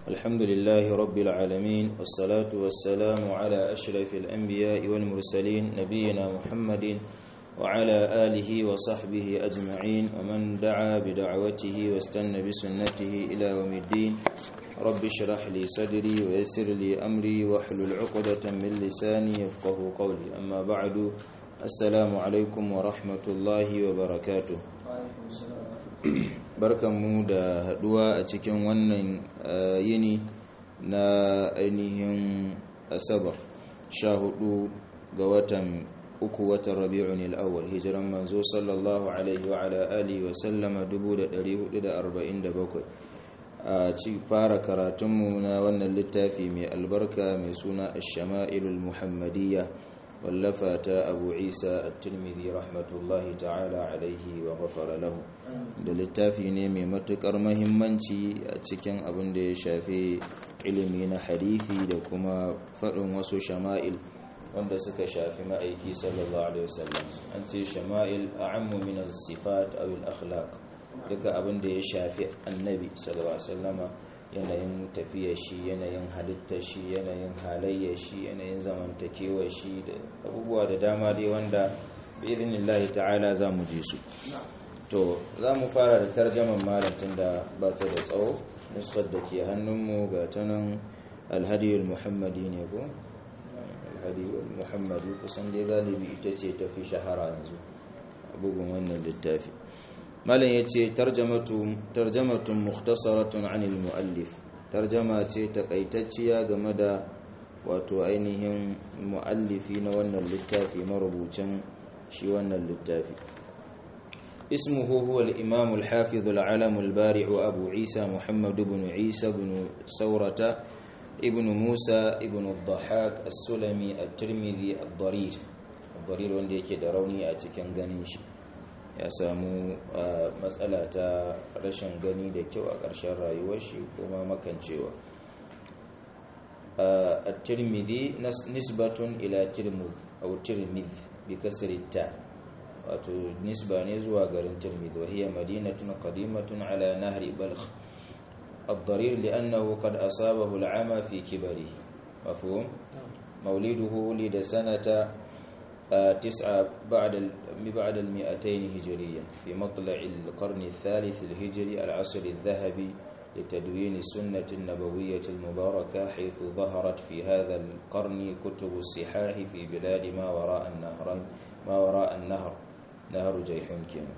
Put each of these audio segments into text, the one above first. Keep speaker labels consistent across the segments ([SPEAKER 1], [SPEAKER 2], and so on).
[SPEAKER 1] الحمد لله رب العالمين والصلاة والسلام على أشرف الأنبياء والمرسلين نبينا محمد وعلى آله وصحبه أجمعين ومن دعا بدعوته واستنى بسنته إلى يوم الدين رب اشرح لي صدري ويسر لي أمري واحلل عقدة من لساني يفقه قولي أما بعد السلام عليكم ورحمة الله وبركاته barkanmu da haduwa a cikin wannan yini na ainihin asabar sha hudu ga watan uku watan rabi'un al'awwal hijiran manzo sallallahu alaihi wa ala alihi wa sallama 1447 a ci fara karatunmu na wannan littafi mai albarka mai suna ash-shama'ilul muhammadiyya wallafa ta abu isa at-tirmidhi rahmatullahi ta'ala alaihi wa ghafara lahu da littafi ne mai matukar mahimmanci a cikin abin da ya shafi ilimi na hadithi da kuma faɗin wasu shama'il wanda suka shafi ma'aiki sallallahu alaihi wasallam an ce shama'il a'ammu min as-sifat aw al-akhlaq duka abin da ya shafi annabi sallallahu alaihi wasallama yanayin tafiyar shi yanayin halittar shi yanayin halayyar shi yanayin zamantakewar shi da abubuwa da dama dai wanda bi'idhnillahi ta'ala za mu je su to za mu fara da tarjaman malatin da ba ta da tsawo nuskar da ke hannunmu ga ta nan alhadiyul muhammadi ne ko alhadiyul muhammadi kusan dai galibi ita ce tafi shahara yanzu bugun wannan littafi malam ya ce tarjamatun mukhtasaratun anil mu'allif tarjama ce takaitacciya game da wato ainihin mu'allifi na wannan littafi marubucin shi wannan littafi اسمه هو الإمام الحافظ العلم البارع أبو عيسى محمد بن عيسى بن سورة ابن موسى ابن الضحاك السلمي الترمذي الضرير الضرير وندي كده روني أتكن غنيش ya samu matsala ta rashin gani da kyau a ƙarshen rayuwar shi kuma makancewa a tirmidhi nisbatun ila tirmidh aw tirmidh bi kasri ta wato nisba ne zuwa garin tirmidh wa hiya madinatun qadimatun ala nahri balkh الضرير لأنه قد أصابه العمى في كبره مفهوم مولده ولد سنة تسعة بعد بعد المئتين هجرية في مطلع القرن الثالث الهجري العصر الذهبي لتدوين السنة النبوية المباركة حيث ظهرت في هذا القرن كتب الصحاح في بلاد ما وراء النهر ما وراء النهر نهر جيحون كينا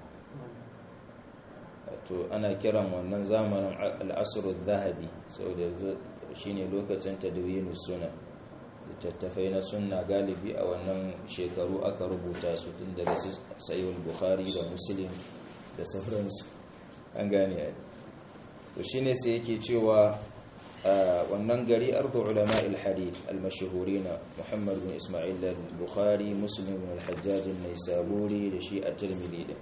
[SPEAKER 1] to ana kiran wannan zamanin al'asr zahabi saboda shine lokacin tadwin sunan littattafai na sunna galibi a wannan shekaru aka rubuta su tun daga sayin bukhari da muslim da sauransu an gane to shine sai yake cewa wannan gari ardu ulama al-hadith al-mashhurina muhammad bin isma'il al-bukhari muslim bin al-hajjaj an-naisaburi da shi at-tirmidhi din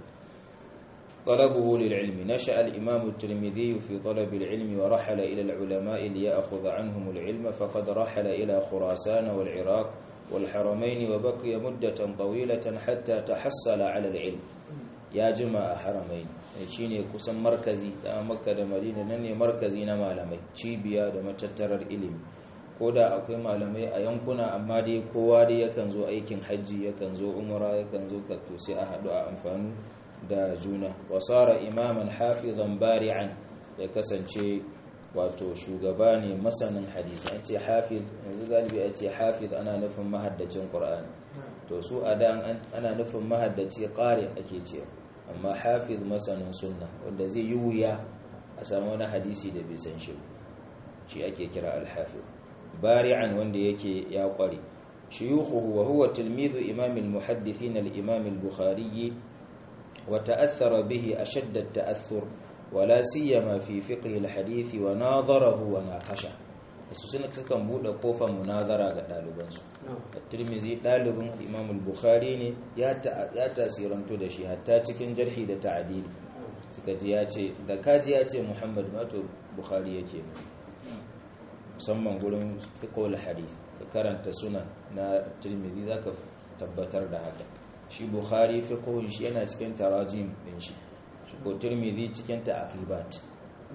[SPEAKER 1] طلبه للعلم نشأ الإمام الترمذي في طلب العلم ورحل إلى العلماء ليأخذ عنهم العلم فقد رحل إلى خراسان والعراق والحرمين وبقي مدة طويلة حتى تحصل على العلم يا جماعة حرمين shine kusan markazi da makka da madina nan ne markazi na malamai cibiya da matattarar ilimi ko da akwai malamai a yankuna amma dai kowa dai yakan zo aikin hajji yakan zo umra yakan zo katto sai a haɗu a amfani da juna wasara imaman hafizan bari'an ya kasance wato shugaba ne masanin hadisi an ce hafiz yanzu galibi a ce hafiz ana nufin mahaddacin qur'ani to su a da ana nufin mahaddaci qari ake ce amma hafiz masanin sunna wanda zai yi wuya a samu wani hadisi da bai san shi shi ake kira al-hafiz bari'an wanda yake ya kware shuyukhuhu wa huwa tilmizu imam al-muhaddithin al-imam al-bukhari وتأثر به أشد التأثر ولا سيما في فقه الحديث وناظره وناقشه su suna sukan buɗe kofar munazara ga ɗalibansu tirmizi ɗalibin imam bukhari ne ya tasirantu da shi hatta cikin jarhi da ta'adili suka ji ya ce da kaji ya ce muhammad mato bukhari yake ne musamman gurin fiqhul hadith ka karanta sunan na tirmizi zaka tabbatar da haka shi bukhari fiqhun shi yana cikin tarajim din shi shi ko tirmidhi cikin ta'aqibat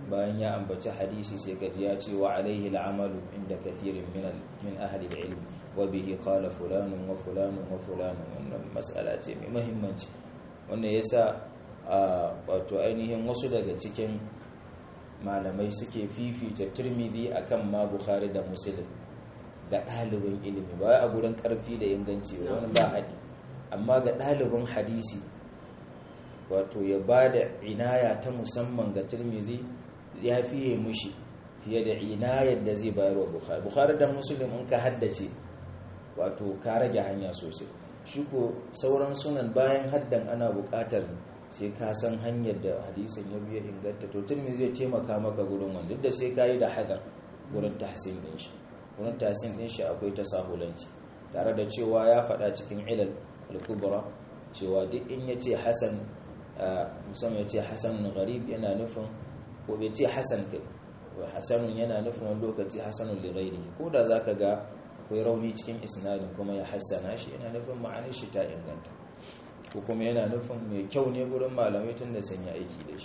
[SPEAKER 1] bayan ya ambaci hadisi sai kaji ya ce wa alaihi al'amalu inda kathirin min min ahli al-ilm wa bihi qala fulanun wa fulanun wa fulanun wannan mas'ala ce mai muhimmanci wannan yasa wato ainihin wasu daga cikin malamai suke fifita Tirmidhi akan ma Bukhari da Muslim ga ɗalibin ilimi ba a gurin ƙarfi da inganci ba wani ba haɗi amma ga ɗalibin hadisi wato ya ba da inaya ta musamman ga turmizi ya fiye mushi fiye da inayar da zai bayar wa bukhari bukhari da musulun in ka haddace wato ka rage hanya sosai shi ko sauran sunan bayan haddan ana buƙatar sai ka san hanyar da hadisin ya biya inganta to turmizi zai taimaka maka gurin wanda duk da sai ka yi da hadar gurin tahsin ɗin shi wurin tasin din shi akwai tasahulanci tare da cewa ya faɗa cikin ilal al-kubra cewa duk in yace hasan musamman yace hasan gharib yana nufin ko bai ce hasan kai wa hasanun yana nufin wani lokaci hasanun li ghairihi ko da zaka ga akwai rauni cikin isnadin kuma ya hassana shi yana nufin ma'anar shi ta inganta ko kuma yana nufin mai kyau ne gurin malamai tun da sun yi aiki da shi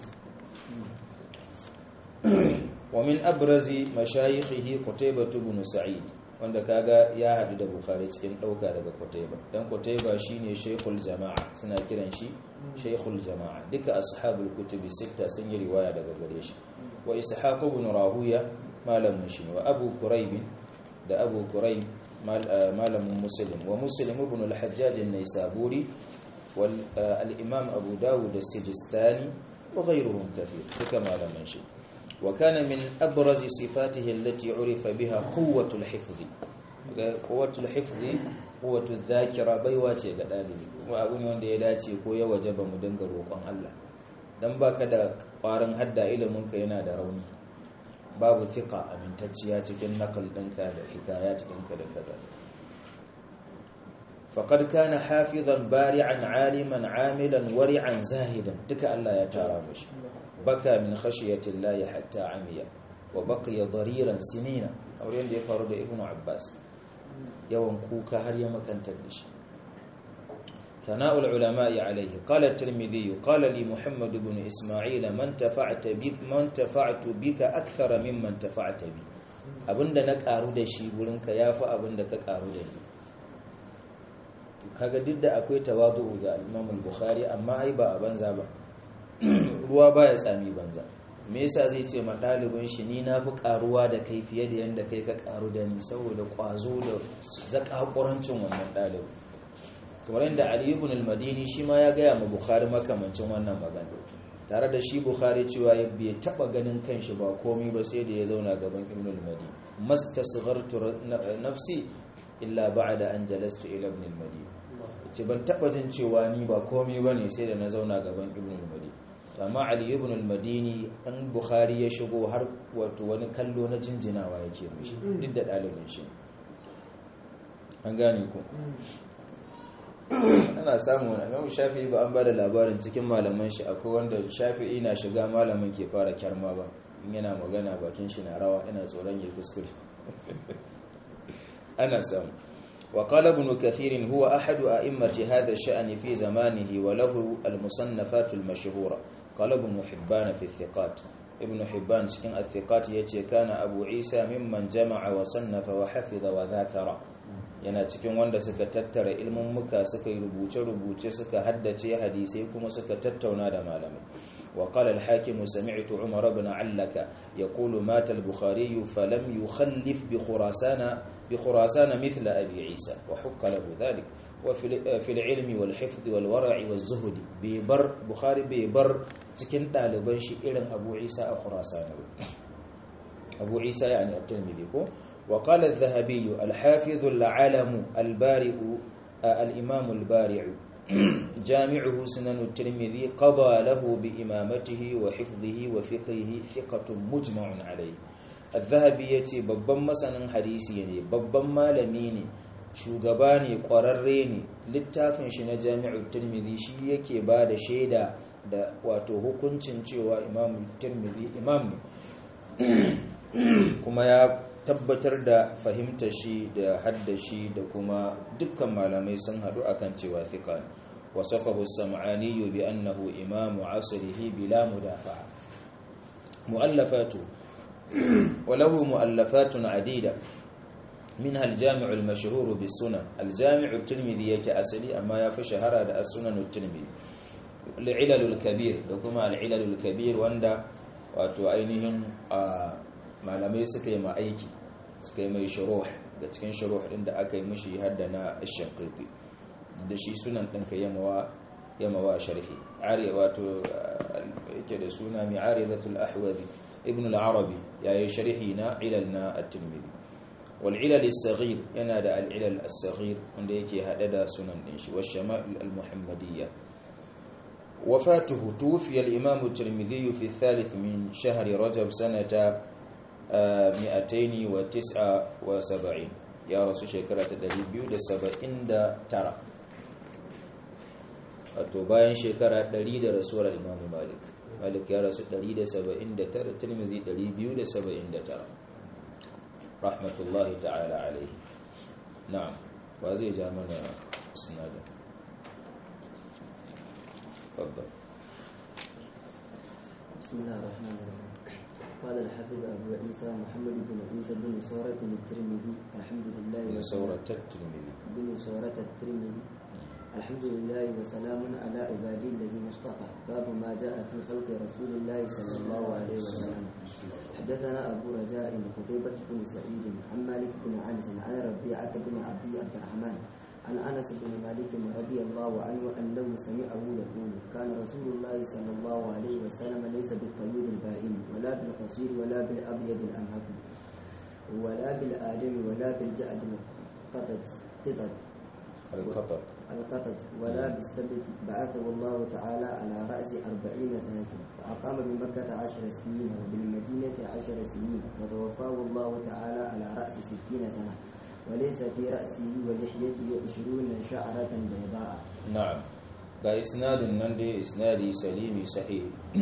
[SPEAKER 1] ومن أبرز مشايخه قتيبة بن سعيد wanda kaga ya hadu da bukhari cikin dauka daga kutaiba dan kutaiba shine shaykhul jama'a suna kiran shi shaykhul jama'a duka ashabul kutubi sita sun yi riwaya daga gare shi wa ishaq ibn rahuya malamin shi wa abu kurayb da abu kurayb malamin muslim wa muslim ibn al-hajjaj an-naisaburi wal al-imam abu dawud as-sijistani wa ghayruhum kathir duka malamin shi وكان من أبرز صفاته التي عرف بها قوة الحفظ قوة الحفظ قوة الذاكرة بيواتي قدالي وأبني وان دي داتي كويا وجب مدنك روقان الله dan baka da ƙwarin hadda iliminka yana da rauni babu thika amintacciya cikin nakal ɗinka da hikayat ɗinka da kaza faqad kana hafizan bari'an aliman amilan wari'an zahidan duka Allah ya tara mushi baka min khashiyati llahi hatta amiya wa baqiya dariran sinina kamar yadda ya faru da ibnu abbas yawan kuka har ya makantar da shi ثناء العلماء عليه قال الترمذي قال لي محمد بن إسماعيل من تفعت بك من تفعت بك أكثر ممن تفعت بي abinda na karu da shi gurinka yafi abinda ka karu da ni kaga duk da akwai tawadu ga Imam al-Bukhari amma ai ba a banza ba ruwa baya tsami banza me yasa zai ce ma ɗalibin shi ni na fi karuwa da kai fiye da yadda kai ka karu da ni saboda kwazo da zakakurancin wannan ɗalibin kamar yadda ali ibn al-madini shi ma ya gaya ma bukhari makamancin wannan magana tare da shi bukhari cewa ya bai taba ganin kanshi ba komai ba sai da ya zauna gaban ibn al-madini mastasghartu nafsi illa ba'da an jalastu ila ibn al-madini ce ban taba jin cewa ni ba komai bane sai da na zauna gaban ibn al-madini amma ali ibn al-madini an bukhari ya shigo har wato wani kallo na jinjinawa yake mishi duk da dalibin shi an gane ku ana samun wani imamu shafi'i ba an ba da labarin cikin malaman shi akwai wanda shafi'i na shiga malamin ke fara kyarma ba in yana magana bakin shi na rawa ina tsoron ya kuskure ana samu وقال ابن كثير هو أحد أئمة هذا الشأن في زمانه وله المصنفات المشهورة قال ابن حبان في الثقات ابن حبان شكن الثقات يتي كان أبو عيسى ممن جمع وصنف وحفظ وذاكر yana cikin wanda suka tattara ilmin muka suka yi rubuce-rubuce suka haddace hadisai kuma suka tattauna da malamai wa qala al-hakim sami'tu umar ibn allaka yaqulu mata al-bukhari falam yukhallif bi khurasana bi khurasana mithla abi isa wa hukka lahu dhalik wa fi al-ilmi wal hifd wal wara'i waz zuhd bi bar bukhari bi bar cikin daliban shi irin abu isa a khurasana abu isa yani at-tirmidhi ko وقال الذهبي الحافظ العلم البارئ الإمام البارع جامعه سنن الترمذي قضى له بإمامته وحفظه وفقهه ثقة مجمع عليه الذهبي يتي babban masanin hadisi ne babban malami ne shugaba ne kwararre ne littafin shi na jami'ul tirmidhi shi yake ba da shaida da wato hukuncin cewa imam tirmidhi imam ne kuma ya tabbatar da fahimta shi da haddashi da kuma dukkan malamai sun hadu akan cewa thiqa wasafahu as-sam'ani bi annahu imamu asrihi bila mudafa'a mu'allafatu walahu mu'allafatun adida منها الجامع المشهور بالسنن الجامع الترمذي yake asali amma ya fi shahara da as-sunan at-tirmidhi al-ilal al-kabir da kuma al-ilal al-kabir wanda wato ainihin malamai suka yi ma aiki suka yi mai shuruh da cikin shuruh din da aka yi mishi hadda na ash-shanqiti da shi sunan din ka yamawa yamawa sharhi ari wato yake da suna mi'aridatul ahwadi ibn al-arabi yayi sharhi na ilal na at-tirmidhi والعلل الصغير ينادى العلل الصغير عند يكي هذا سنن دينشي والشمائل المحمدية وفاته توفي الإمام الترمذي في الثالث من شهر رجب سنة مئتين وتسعة وسبعين يا رسول شكرة دليبيو دا سبعين دا ترى wato bayan shekara 100 da rasuwar Imam Malik Malik ya rasu 179 Tirmidhi 279 rahmatullahi ta'ala alaihi na'am ba zai ja mana sinadin تفضل
[SPEAKER 2] بسم الله الرحمن الرحيم قال الحافظ أبو عيسى محمد بن عيسى بن سورة الترمذي الحمد لله
[SPEAKER 1] من سورة الترمذي
[SPEAKER 2] بن سورة الترمذي الحمد لله وسلام على عبادي الذين اصطفى باب ما جاء في خلق رسول الله صلى الله عليه وسلم حدثنا أبو رجاء قتيبة بن سعيد عن مالك بن أنس عن ربيعة بن عبد عبد الرحمن عن أنس بن مالك رضي الله عنه أنه سمعه يقول كان رسول الله صلى الله عليه وسلم ليس بالطويل البائن ولا بالقصير ولا بالأبيض الأمهق ولا بالآدم ولا بالجعد القطط قطط
[SPEAKER 1] القطط
[SPEAKER 2] القطط ولا بالسبت بعثه الله تعالى على رأس أربعين سنة وأقام بمكة عشر سنين وبالمدينة عشر سنين وتوفاه الله تعالى على رأس ستين سنة وليس في رأسه ولحيته عشرون شعرة بيضاء
[SPEAKER 1] نعم ga isnadin nan dai isnadi salimi sahih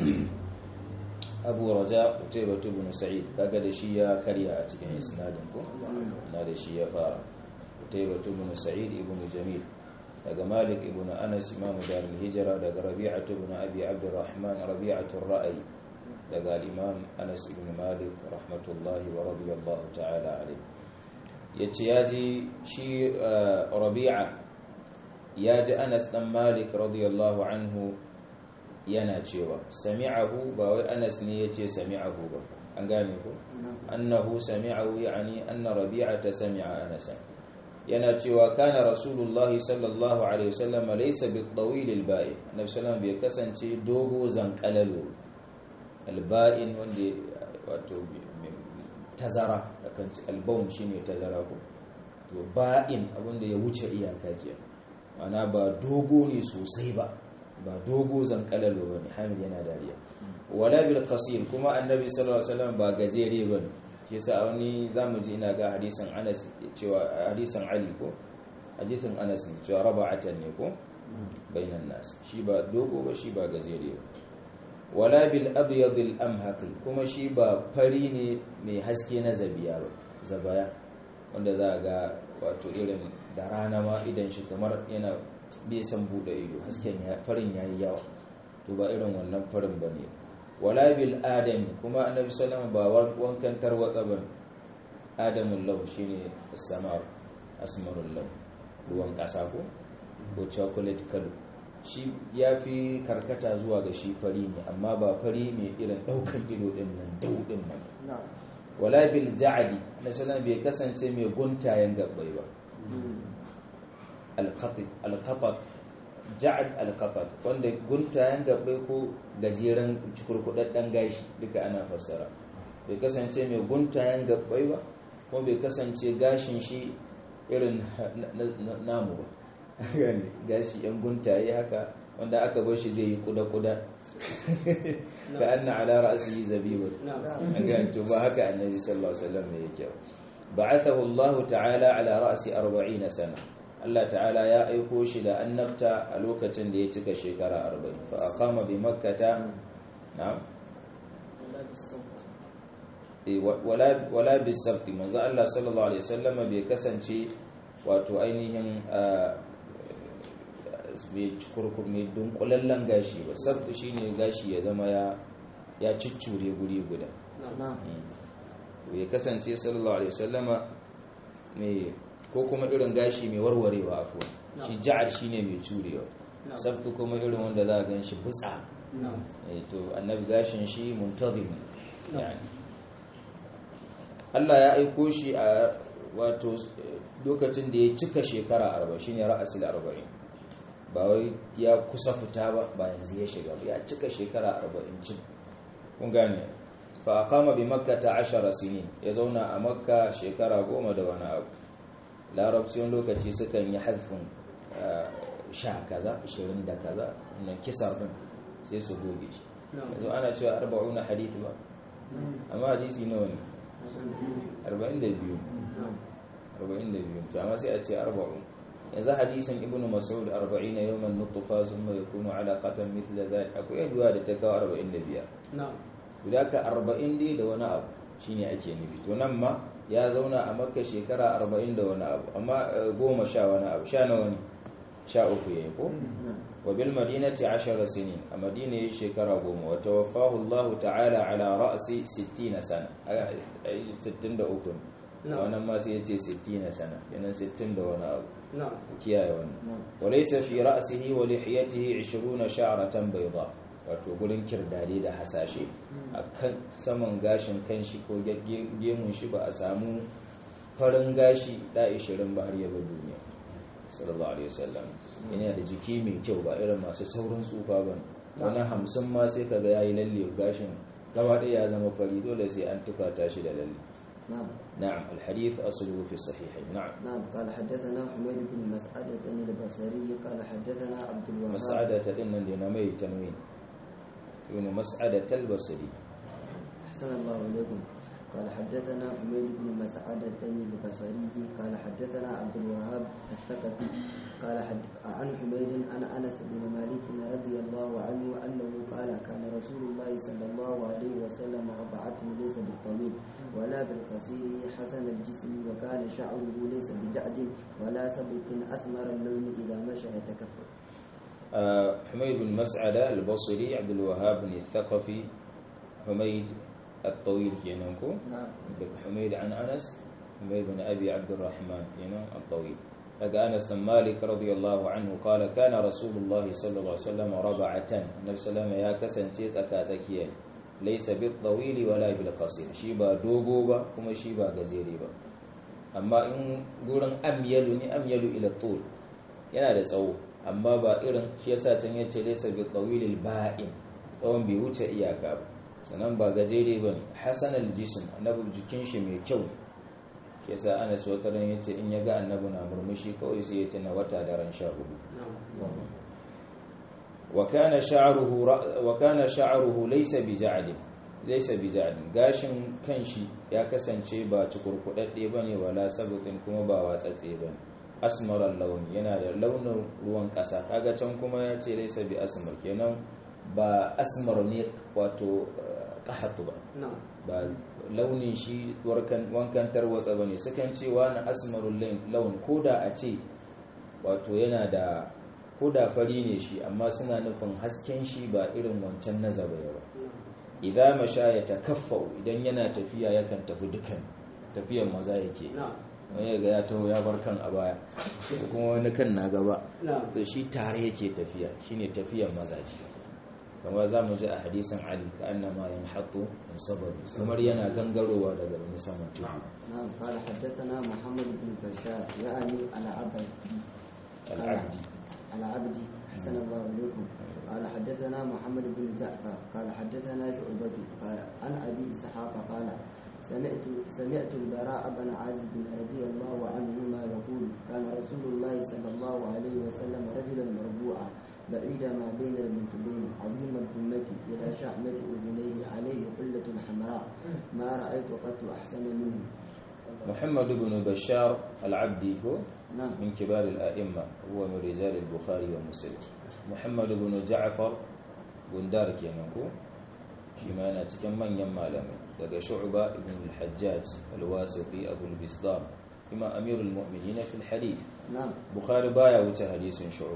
[SPEAKER 1] abu raja utaiba ibn sa'id kaga da shi ya karya a cikin isnadin ko na da shi ya fara utaiba ibn sa'id ibn jamil daga malik ibn anas imam darul hijra daga rabi'atu ibn abi abdurrahman rabi'atu ar-ra'i daga al-imam anas ibn malik rahmatullahi wa radiyallahu ta'ala alayhi yace yaji shi rabi'a yaji anas dan malik radiyallahu anhu yana cewa sami'ahu ba wai anas ne yace sami'ahu ba an gane ko annahu sami'ahu yani anna rabi'ata sami'a anas yana cewa kana rasulullahi sallallahu alaihi wasallam laysa bil-tawil al-ba'in annabi sallallahu bai kasance dogo zankalalo al-ba'in wanda wato tazara akan al-bawn shine tazara ko to ba'in abinda ya wuce iyaka ke ana ba dogo ne sosai ba ba dogo zankalalo bane hamid yana dariya wala bil qasir kuma annabi sallallahu alaihi wasallam ba gajere bane shi yasa wani zamu ji ina ga hadisin Anas cewa hadisin Ali ko hadisin Anas ne cewa raba'atan ne ko bainan nas shi ba dogo ba shi ba gajere ba wala bil abyad al amhaq kuma shi ba fari ne mai haske na zabiya ba zabaya wanda za ga wato irin da rana ma idan shi kamar yana bai san bude ido hasken farin yayi yawa to ba irin wannan farin bane wala bil adam kuma annabi sallallahu ba wankan tarwatsa ba adamul law shine samar asmarul law ruwan kasa ko ko chocolate color shi yafi karkata zuwa ga shi fari ne amma ba fari ne irin daukan ido din nan daudin nan wala bil ja'di na sallallahu bai kasance mai guntayen gabbai ba al-qatat al-qatat ja'ad al-qatat wanda guntayen gabbai ko gajeren cikurkudaddan gashi duka ana fassara bai kasance mai guntayen gabbai ba ko bai kasance gashin shi irin namu ba gani gashi yan guntaye haka wanda aka bar shi zai yi kuda-kuda ka anna ala ra'si zabiba an ga to ba haka annabi sallallahu alaihi wasallam ne yake ba'athahu Allah ta'ala ala ra'si 40 sana Allah ta'ala ya aiko shi da annabta a lokacin da ya cika shekara 40 fa aqama bi makkata na'am wala wala bisabt manzo Allah sallallahu alaihi wasallam bai kasance wato ainihin mai cikurkur mai dunkulallen gashi ba sabta shine gashi ya zama ya ya ciccure guri guda
[SPEAKER 2] نعم
[SPEAKER 1] ya kasance sallallahu alaihi wasallama mai ko kuma irin gashi mai warwarewa afuwa shi ja'ar shine mai curewa sabtu kuma irin wanda za a gan shi butsa Eh, to annabi gashin shi muntazim yani Allah ya aiko shi a wato eh, lokacin da ya cika shekara 40 shine ra'asul 40 ba wai ya kusa fita ba ba yanzu ya shiga ba ya cika shekara 40 cin kun gane fa aqama bi makkah 10 sinin ya zauna a makka shekara goma da wani abu larabci wani lokaci sukan yi hadfin eh, sha kaza 20 da kaza wannan kisar din sai su goge shi yanzu ana cewa 40 hadisi ba amma hadisi nawa ne 42
[SPEAKER 2] نعم
[SPEAKER 1] 42 to amma sai a ce 40 yanzu hadisin ibnu mas'ud 40 yawman nutfa thumma yakunu alaqatan mithla dhalik akwai yaduwa da ta kawo 45 to da ka 40 dai da wani abu shine ake nufi to nan ma ya zauna a makka shekara 40 da wani abu amma eh, goma sha wani abu sha nawa ne sha uku yayi ko
[SPEAKER 2] نعم
[SPEAKER 1] وبالمدينة عشر سنين المدينة شكرا قوم وتوفاه الله تعالى على رأس ستين سنة أي ستين دا أكون
[SPEAKER 3] نعم.
[SPEAKER 1] وأنا ما سيتي ستين سنة لأن ستين دا وانا أبو
[SPEAKER 3] نعم
[SPEAKER 1] كيا وانا
[SPEAKER 2] نعم
[SPEAKER 1] وليس في رأسه ولحيته عشرون شعرة بيضاء wato gurin kirdade da hasashe a kan saman gashin kanshi ko ge- gemun shi ba a samu farin gashi da 20 ba har yaba duniya sallallahu alaihi wasallam yana da jiki mai kyau ba irin masu saurin tsufa ba wani hamsin ma sai kaga yayi lalle gashin gaba ɗaya ya zama fari dole sai an tufata shi da lalle
[SPEAKER 2] نعم
[SPEAKER 1] na'am alhadith asluhu fi sahihain na'am
[SPEAKER 2] نعم قال حدثنا حميد بن مسعدة البصري قال حدثنا عبد الوهاب
[SPEAKER 1] mas'adata din nan da na mai tanwin ibn mas'adata al-basri
[SPEAKER 2] أحسن الله إليكم قال حدثنا حميد بن مسعدة البصري قال حدثنا عبد الوهاب الثقفي قال حد عن حميد عن أنس بن مالك رضي الله عنه أنه قال كان رسول الله صلى الله عليه وسلم ربعته ليس بالطويل ولا بالقصير حسن الجسم وكان شعره ليس بجعد ولا سبك أسمر اللون إذا مشى يتكفل
[SPEAKER 1] آه، حميد بن مسعدة البصري عبد الوهاب بن الثقفي حميد الطويل كينانكو
[SPEAKER 2] نعم
[SPEAKER 1] حميد عن أنس حميد بن أبي عبد الرحمن كينان الطويل لقى أنس بن مالك رضي الله عنه قال كان رسول الله صلى الله عليه وسلم ربعة النبي صلى الله عليه وسلم يا كسن تيس أكازكيا ليس بالطويل ولا بالقصير شيبا دوغوبا كما شيبا غزيريبا amma in gurin amyalu ne amyalu ila tul yana da tsawo amma ba irin shi yasa can yace laysa bi tawilil ba'in tsawon bai wuce iyaka ba sannan ba gajere bane hasan al jism annabi jikin shi mai kyau ne shi yasa Anas wata ran yace in ya ga annabi na murmushi kawai sai ya tuna wata daren sha hudu wa kana sha'ruhu ra- wa kana sha'ruhu laysa bi ja'd laysa bi ja'd gashin kanshi ya kasance ba cikurkudadde bane wala sabutin kuma ba watsatse bane asmaral launi yana da launin ruwan kasa kaga can kuma ya ce laysa bi asmar kenan ba asmar ne wato eh, qahatu ba
[SPEAKER 3] نعم
[SPEAKER 1] ba launin shi warkan- wankan tarwatsa ba ne sukan ce wani asmarul laun ko da a ce wato yana da ko da fari ne shi amma suna nufin hasken shi ba irin wancan na zabaya ba idan masha ya takaffau idan yana tafiya yakan tafi dukan tafiyan maza yake
[SPEAKER 3] نعم
[SPEAKER 1] wani ga ya taho ya bar kan a baya ko kuma wani kan na gaba
[SPEAKER 3] نعم
[SPEAKER 1] to shi tare yake tafiya shine tafiyan mazaji kamar za mu ji a hadisin ali ka annama yanhatu min sabab kamar yana gangarowa daga wani saman tudu
[SPEAKER 2] نعم قال حدثنا محمد بن بشار يعني العبد
[SPEAKER 1] al'abdi
[SPEAKER 2] العبد حسن الله إليكم قال حدثنا محمد بن جعفر قال حدثنا شعبة قال عن أبي إسحاق قال سمعت سمعت البراء بن عازب رضي الله عنهما يقول كان رسول الله صلى الله عليه وسلم رجلا مربوعا بعيد ما بين المنكبين عظيم الجمة إلى شحمة أذنيه عليه حلة حمراء ما رأيت قط أحسن منه
[SPEAKER 1] محمد بن بشار العبدي هو
[SPEAKER 2] نعم
[SPEAKER 1] من كبار الأئمة هو من رجال البخاري ومسلم محمد بن جعفر بن دارك ينكو فيما أنا تكمن يما لم لدى شعبة بن الحجاج الواسطي أبو البسطام كما أمير المؤمنين في الحديث
[SPEAKER 2] نعم
[SPEAKER 1] bukhari baya wuce hadisin shu'ba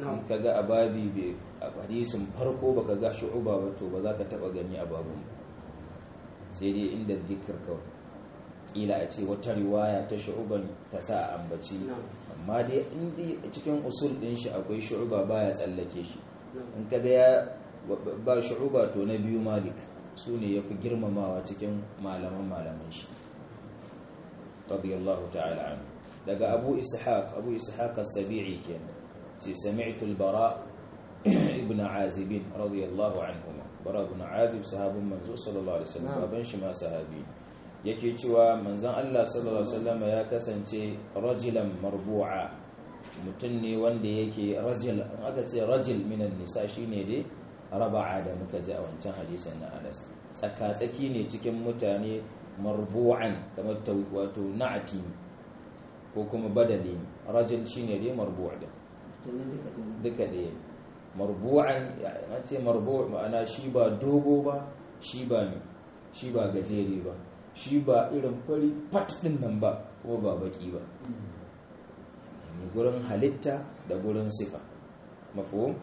[SPEAKER 1] in ka ga a babi a hadisin farko baka ga shu'uba ba to ba za ka taba gani a babun ba sai dai inda zikir kawai kila a ce wata riwaya ta shu'uban ta sa a ambaci amma dai inda cikin usul din shi akwai shu'uba baya tsallake shi in ka ga ya ba shu'uba to na biyu malik su ne ya fi girmamawa cikin malaman malaman shi radiyallahu ta'ala anhu daga abu ishaq abu ishaq as-sabi'i kenan sai sami'tu al-bara ibn azib radiyallahu anhu bara ibn azib sahabin manzo sallallahu alaihi wasallam baban shi ma sahabi yake cewa manzon Allah sallallahu alaihi wasallam ya kasance rajulan marbu'a mutum ne wanda yake rajul aka ce rajul minan nisa shine dai raba'a da muka ji a wancan hadisin na Anas tsaka-tsaki ne cikin mutane marbu'an kamar wato na'ati ko kuma badali rajul shine dai marbu' da duka ɗaya marbu'an ya ce marbu' ma'ana shi ba dogo ba shi ba ne shi ba gajere ba shi ba irin fari fat din nan ba kuma ba baki ba gurin halitta da gurin sifa mafhum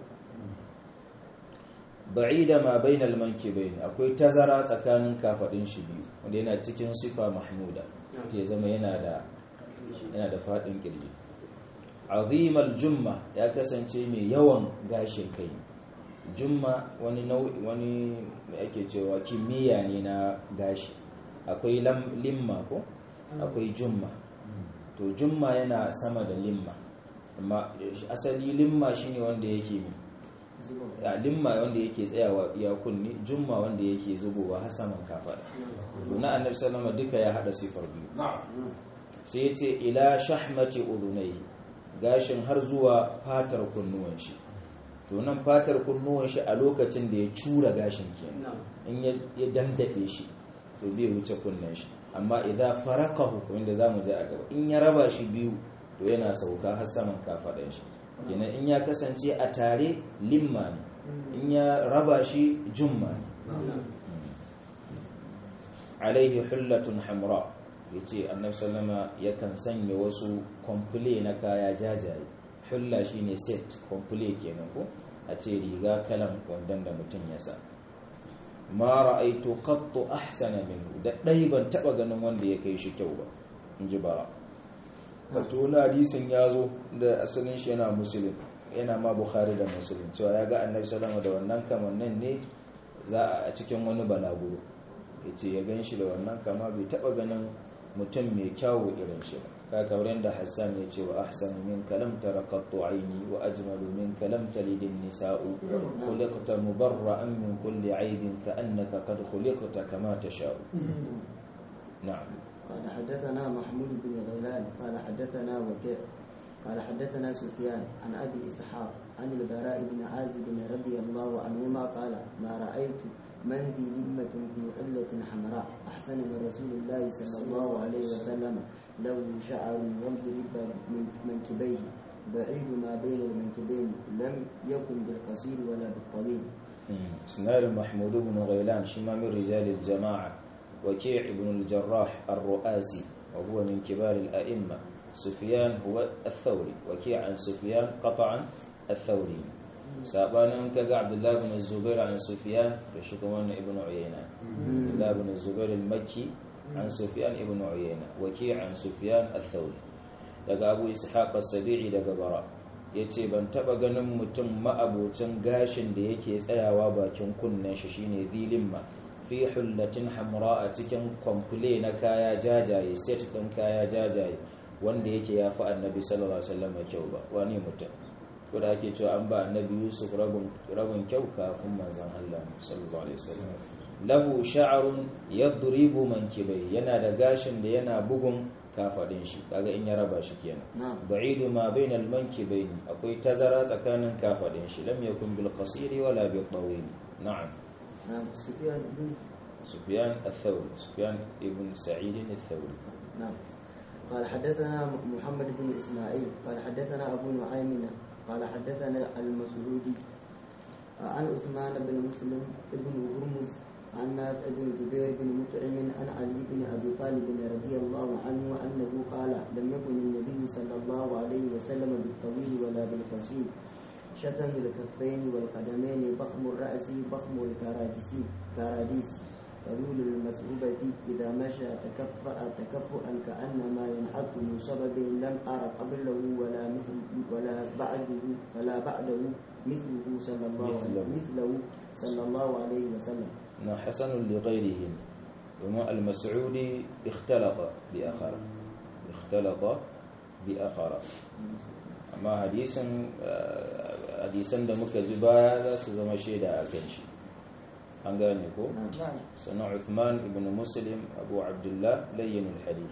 [SPEAKER 1] ba'ida ma bainal mankibain akwai tazara tsakanin kafadin shi biyu wanda yana cikin sifa mahmuda ke zama yana da yana da fadin kirji azimal jumma ya kasance mai yawan gashin kai jumma wani nau'i wani ake cewa kimiyya ne na gashi akwai limma ko akwai jumma to jumma yana sama da limma amma asali limma shine wanda yake mai a limma wanda yake tsayawa iya kunni jumma wanda yake zubowa har saman kafada to na annabi sallama duka ya hada sifar biyu sai ya ce ila shahmati udunai gashin har zuwa fatar kunnuwan shi to nan fatar kunnuwan shi a lokacin da ya cura gashin kenan in ya dandade shi to bai wuce kunnen shi amma idan farakahu wanda zamu ji a gaba in ya raba shi biyu to yana sauka har saman kafadan shi kenan in ya kasance a tare limma ne in ya raba shi jumma ne alaihi hullatun hamra ya ce annabi sallama yakan sanya wasu kwamfule na kaya jajaye hulla shine set kwamfule kenan ko a ce riga kalan wandon da mutum ya sa ma ra'aitu qattu ahsana minhu da dai ban taba ganin wanda ya kai shi kyau ba in ji bara wato wani hadisin ya zo da asalin shi yana musulun yana ma bukhari da musulun cewa ya ga annabi salama da wannan kamannin ne za a cikin wani balaguro ya ce ya gan shi da wannan kama bai taba ganin mutum mai kyawu irin shi ba ka kamar yadda hassan ya ce wa ahsan min kalam tarakattu aini wa ajmalu min kalam talidin nisa'u khuliqta mubarra'an min kulli aibin ka annaka qad khuliqta kama tasha'u na'am
[SPEAKER 2] قال حدثنا محمود بن غيلان قال حدثنا وكيع قال حدثنا سفيان عن ابي اسحاق عن البراء بن عازب رضي الله عنهما قال ما رايت من ذي لمة في حلة حمراء أحسن من رسول الله صلى الله عليه وسلم له شعر يضرب من منكبيه بعيد ما بين المنكبين لم يكن بالقصير ولا بالطويل
[SPEAKER 1] سنار محمود بن غيلان شما من رجال الجماعة وكيع بن الجراح الرؤاسي وهو من كبار الأئمة سفيان هو الثوري وكيع عن سفيان قطعا الثوري سابانا كذا عبد الله بن الزبير عن سفيان رشكمان ابن عيينة عبد الله بن الزبير المكي عن سفيان ابن عيينة وكيع عن سفيان الثوري daga abu ishaq as-sabi'i daga bara yace ban taba ganin mutum ma'abocin gashin da yake tsayawa bakin kunnen shi shine zilimma fi hullatin hamra a cikin kwamfule na kaya jajaye set din kaya jajaye wanda yake ya fi annabi sallallahu alaihi wasallam kyau ba wani mutum ko da ake cewa an ba annabi yusuf rabin kyau kafin manzon Allah sallallahu alaihi wasallam lahu sha'run yadribu mankibai yana da gashin da yana bugun kafadin shi kaga in ya raba shi kenan ba'idu ma bainal mankibaini akwai tazara tsakanin kafadin shi lam yakun bil qasiri wala bil tawil na'am
[SPEAKER 2] نعم سفيان بن
[SPEAKER 1] سفيان الثوري سفيان ابن سعيد الثوري
[SPEAKER 2] نعم قال حدثنا محمد بن اسماعيل قال حدثنا ابو نعيم قال حدثنا المسعودي عن عثمان بن مسلم بن هرمز عن نافع بن جبير بن مطعم عن علي بن ابي طالب رضي الله عنه انه قال لم يكن النبي صلى الله عليه وسلم بالطويل ولا بالقصير شتم الكفين والقدمين ضخم الرأس ضخم الكراديس كراديس طويل المسعوبة إذا مشى تكفأ تكفؤا كأنما ينحط من سبب لم أر قبله ولا مثل ولا بعده ولا بعده مثله صلى الله عليه
[SPEAKER 1] مثله.
[SPEAKER 2] مثله صلى الله عليه وسلم
[SPEAKER 1] na hasanun li ghairihim domin al-mas'udi ikhtalata bi akhara ikhtalata bi akhara amma hadisin eh, hadisan da muka ji baya za su zama shaida a kan shi an gane ko
[SPEAKER 2] نعم
[SPEAKER 1] sannan Uthman ibn Muslim Abu Abdullah layyin al-hadith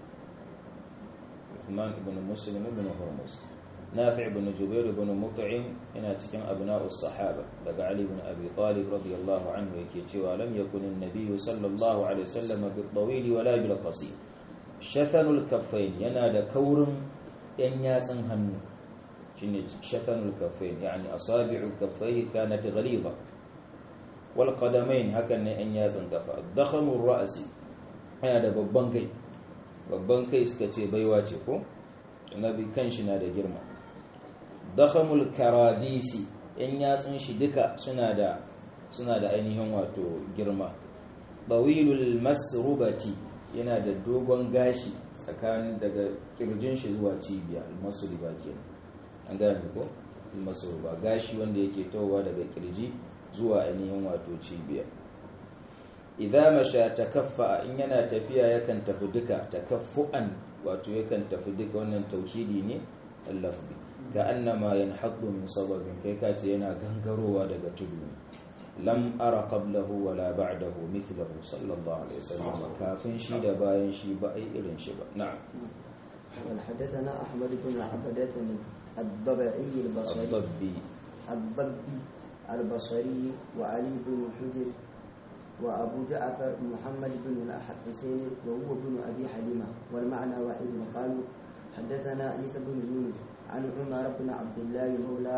[SPEAKER 1] Uthman ibn Muslim ibn Hurmuz Nafi' ibn Jubair ibn Mut'im yana cikin abna'us sahaba daga Ali ibn Abi Talib radiyallahu anhu yake cewa lam yakun an-nabiy sallallahu alaihi wasallam bil-tawil wala bil-qasir shafanul kaffain yana da kaurin yan yatsun hannu shine shafanul kaffain yani asabi'ul kaffai kanat ghaliza wal qadamain hakan ne yan yatsun kafa dakhamur ra'si yana da babban kai babban kai suka ce baiwa ce ko nabi kanshi na da girma dakhamul karadisi yan yatsun shi duka suna da suna da ainihin wato girma bawilul masrubati yana da dogon gashi tsakanin daga kirjin shi zuwa cibiya almasruba kenan an gane ko almasruba gashi wanda yake towa daga kirji zuwa ainihin wato cibiya idza masha takaffa in yana tafiya yakan tafi duka takaffu'an wato yakan tafi duka wannan tauhidi ne al-lafzi ka annama yanhaddu min sababin kai kace yana gangarowa daga tudu ne lam ara qablahu wala ba'dahu mithlahu sallallahu alaihi wasallam kafin shi da bayan shi ba ai irin shi ba na'am
[SPEAKER 2] حدثنا أحمد بن عبدة الضبعي البصري
[SPEAKER 1] الضبي
[SPEAKER 2] الضبي البصري وعلي بن حجر وأبو جعفر محمد بن الحسين وهو بن أبي حليمة والمعنى واحد قالوا حدثنا عيسى بن يونس عن عمر بن عبد الله مولى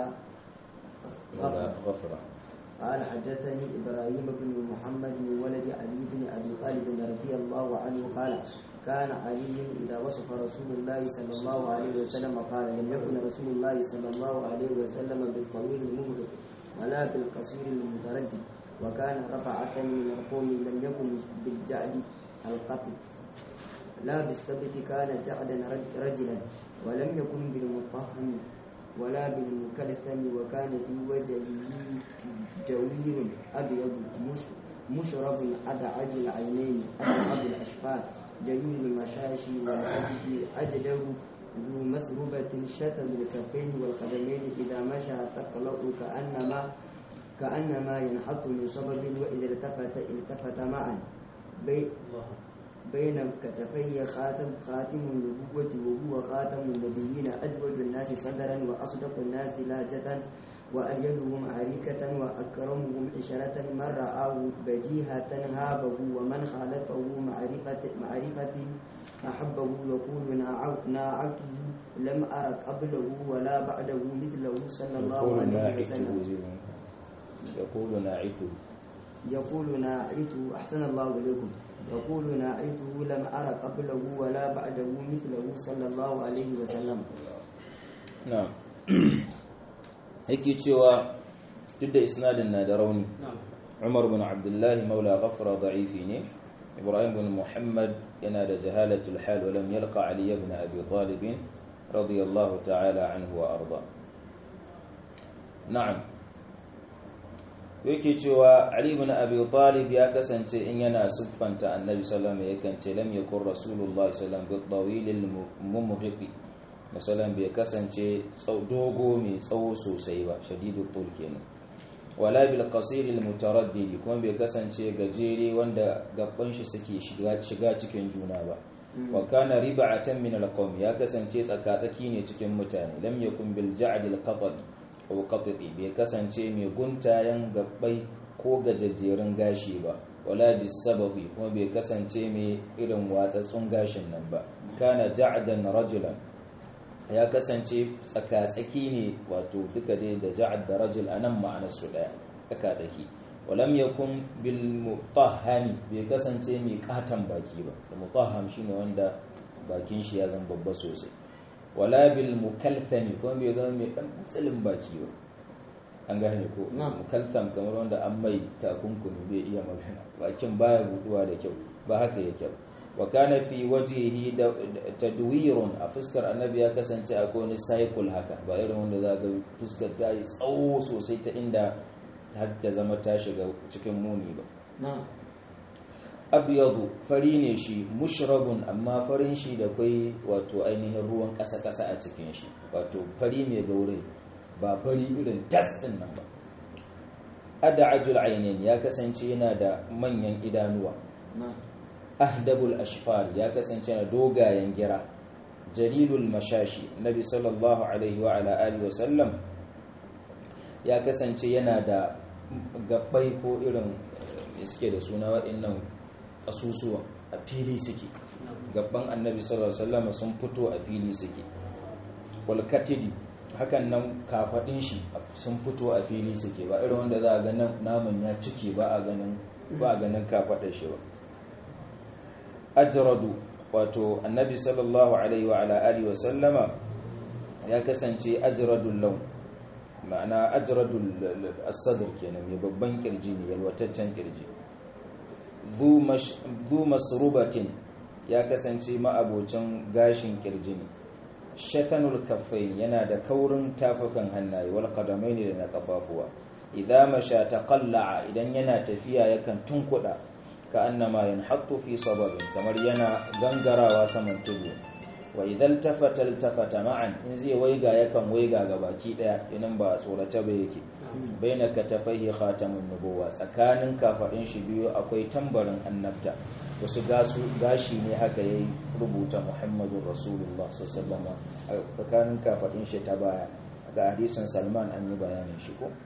[SPEAKER 1] ولا
[SPEAKER 2] غفر
[SPEAKER 1] غفرة
[SPEAKER 2] قال حدثني إبراهيم بن محمد من ولد علي بن أبي طالب رضي الله عنه قال كان علي إذا وصف رسول الله صلى الله عليه وسلم قال لم يكن رسول الله صلى الله عليه وسلم بالطويل المهرب ولا بالقصير المتردد وكان رفعة من القوم لم يكن بالجعد القطي لا بالثبت كان جعدا رج- رجلا ولم يكن بالمطهم ولا بالمكلثم وكان في وجهه جوير أبيض مش- مشرب أدعج العينين أبعد الأشفار جميل المشاشي والأجد أجده ذو مسربة شتم الكفين والقدمين إذا مشى تقلق كأنما كأنما ينحط من صبب وإذا التفت التفت معا بي بين كتفي خاتم خاتم النبوة وهو خاتم النبيين أجود الناس صدرا وأصدق الناس لهجة وألينهم عريكة وأكرمهم عشرة من رآه بديهة هابه ومن خالطه معرفة معرفة أحبه يقول ناع- ناعته لم أر قبله ولا بعده مثله صلى الله
[SPEAKER 1] يقول
[SPEAKER 2] عليه
[SPEAKER 1] ناعته
[SPEAKER 2] وسلم
[SPEAKER 1] زي- يقول ناعته
[SPEAKER 2] يقول ناعته أحسن الله إليكم يقول ناعته لم أر قبله ولا بعده مثله صلى الله عليه وسلم
[SPEAKER 1] na'am yake cewa duk da isnadin na da rauni Umar bin Abdullah maula ghafra da'ifi ne Ibrahim bin Muhammad yana da jahalatul hal wa lam yalqa Ali ibn Abi Talib radiyallahu ta'ala anhu wa arda na'am yake cewa Ali ibn Abi Talib ya kasance in yana siffanta Annabi sallallahu alaihi wasallam yakan ce lam yakun Rasulullah sallallahu alaihi wasallam bi tawilil mumghiqi misalan bai kasance tsau- dogo mai tsawo sosai ba shadidul tul kenan wala bil qasir al mutaraddid kuma bai kasance gajere wanda gaban shi suke shiga shiga cikin juna ba wa kana rib'atan min al qawm ya kasance tsakatsaki ne cikin mutane lam yakun bil ja'd al qatl aw qatti bai kasance mai guntayen gabbai ko gajejjerun gashi ba wala bis sababi kuma bai kasance mai irin watsatsun gashin nan ba kana ja'dan rajulan ya kasance tsaka-tsaki ne wato duka dai da ja'ad da rajul a nan ma'anarsu ɗaya tsaka-tsaki walam yakun bil mutahhami bai kasance mai katon baki ba da mutahham shine wanda bakin shi ya zama babba sosai wala bil mukalthami kuma bai zama mai dan tsilin baki ba an gane ko
[SPEAKER 2] Na'am.
[SPEAKER 1] mukaltam kamar wanda an mai takunkumi bai iya magana bakin baya buduwa da kyau ba haka yake ba wa kana fi wajhihi da tadwirun a fuskar annabi ya kasance akwai wani cycle haka ba irin wanda za ga fuskar ta yi tsawo sosai ta inda har ta zama ta shiga cikin muni ba
[SPEAKER 2] نعم
[SPEAKER 1] abyadu fari ne shi mushrabun amma farin shi da kai wato ainihin ruwan ƙasa-ƙasa a cikin shi wato fari mai gaure ba fari irin tas din nan ba ad'ajul ainin ya kasance yana da manyan idanuwa
[SPEAKER 2] نعم
[SPEAKER 1] ahdabul ashfar ya kasance yana dogayen gira jalilul mashashi nabi sallallahu alaihi wa ala alihi wa sallam ya kasance yana da gabbai ko irin eh, suke da suna waɗannan ƙasusuwa a fili suke gabban annabi sallallahu alaihi wasallam sun fito a fili suke walkatidi hakan nan kafaɗin shi sun fito a fili suke ba irin wanda za a ga nan naman ya cike ba a ganin ba a ganin kafaɗar shi ba ajradu wato annabi sallallahu alaihi wa ala alihi wa sallama ya kasance ajradul lawn ma'ana ajradul as-sadr kenan mai babban kirji ne yalwataccen kirji dhu masrubatin ya kasance ma'abocin gashin kirji ne shatanul kaffain yana da kaurin tafukan hannaye wal qadamaini da na kafafuwa idza masha taqalla'a idan yana tafiya yakan tunkuda ka annama yanhattu fi sababin kamar yana gangarawa saman tudu wa idan tafata tafata ma'an in zai waiga yakan waiga ga baki daya idan ba tsorace ba yake baina katafaihi khatamun nubuwa tsakanin kafadin shi biyu akwai tambarin annabta wasu gasu gashi ne haka yayi rubuta muhammadun rasulullah sallallahu alaihi wasallam a tsakanin kafadin shi ta baya ga hadisin salman an yi bayanin shi ko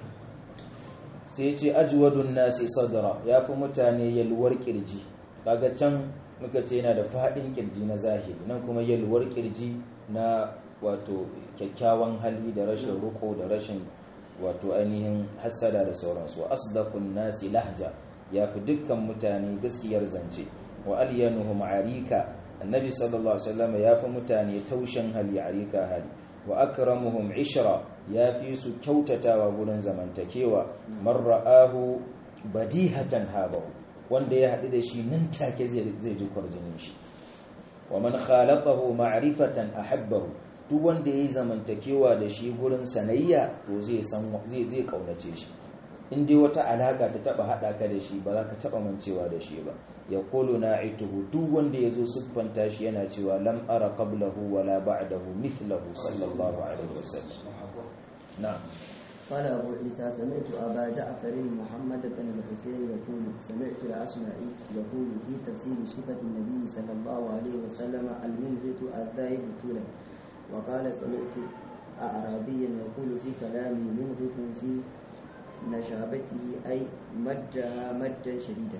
[SPEAKER 1] sai ce ajwadun nasi sadra ya fi mutane yalwar kirji kaga can muka ce yana da faɗin kirji na zahiri nan kuma yalwar kirji na wato kyakkyawan hali da rashin ruko da rashin wato ainihin hassada da sauransu wa asdaqun nasi lahja ya fi dukkan mutane gaskiyar zance wa alyanuhum arika annabi sallallahu alaihi wasallam ya fi mutane taushin hali arika hali wa akramuhum ishra ya fi su kyautatawa gurin zamantakewa man ra'ahu badihatan habahu wanda ya haɗu da shi nan take zai ji kwarjinin shi wa man khalaqahu ma'rifatan ahabbahu duk wanda yayi zamantakewa da shi gurin sanayya to zai san zai zai kaunace shi in dai wata alaka ta taba hada ka da shi ba za ka taba mancewa da shi ba ya qulu na'ituhu duk wanda yazo siffanta shi yana cewa lam ara qablahu wala ba'dahu mithlahu sallallahu alaihi wasallam na'am
[SPEAKER 2] قال أبو عيسى سمعت أبا جعفر محمد بن الحسين يقول سمعت الأشمعي يقول في تفسير صفة النبي صلى الله عليه وسلم المنهت الذاهب طولا وقال سمعت أعرابيا يقول في كلامي منهت في نشابته أي مدها مدا شديدا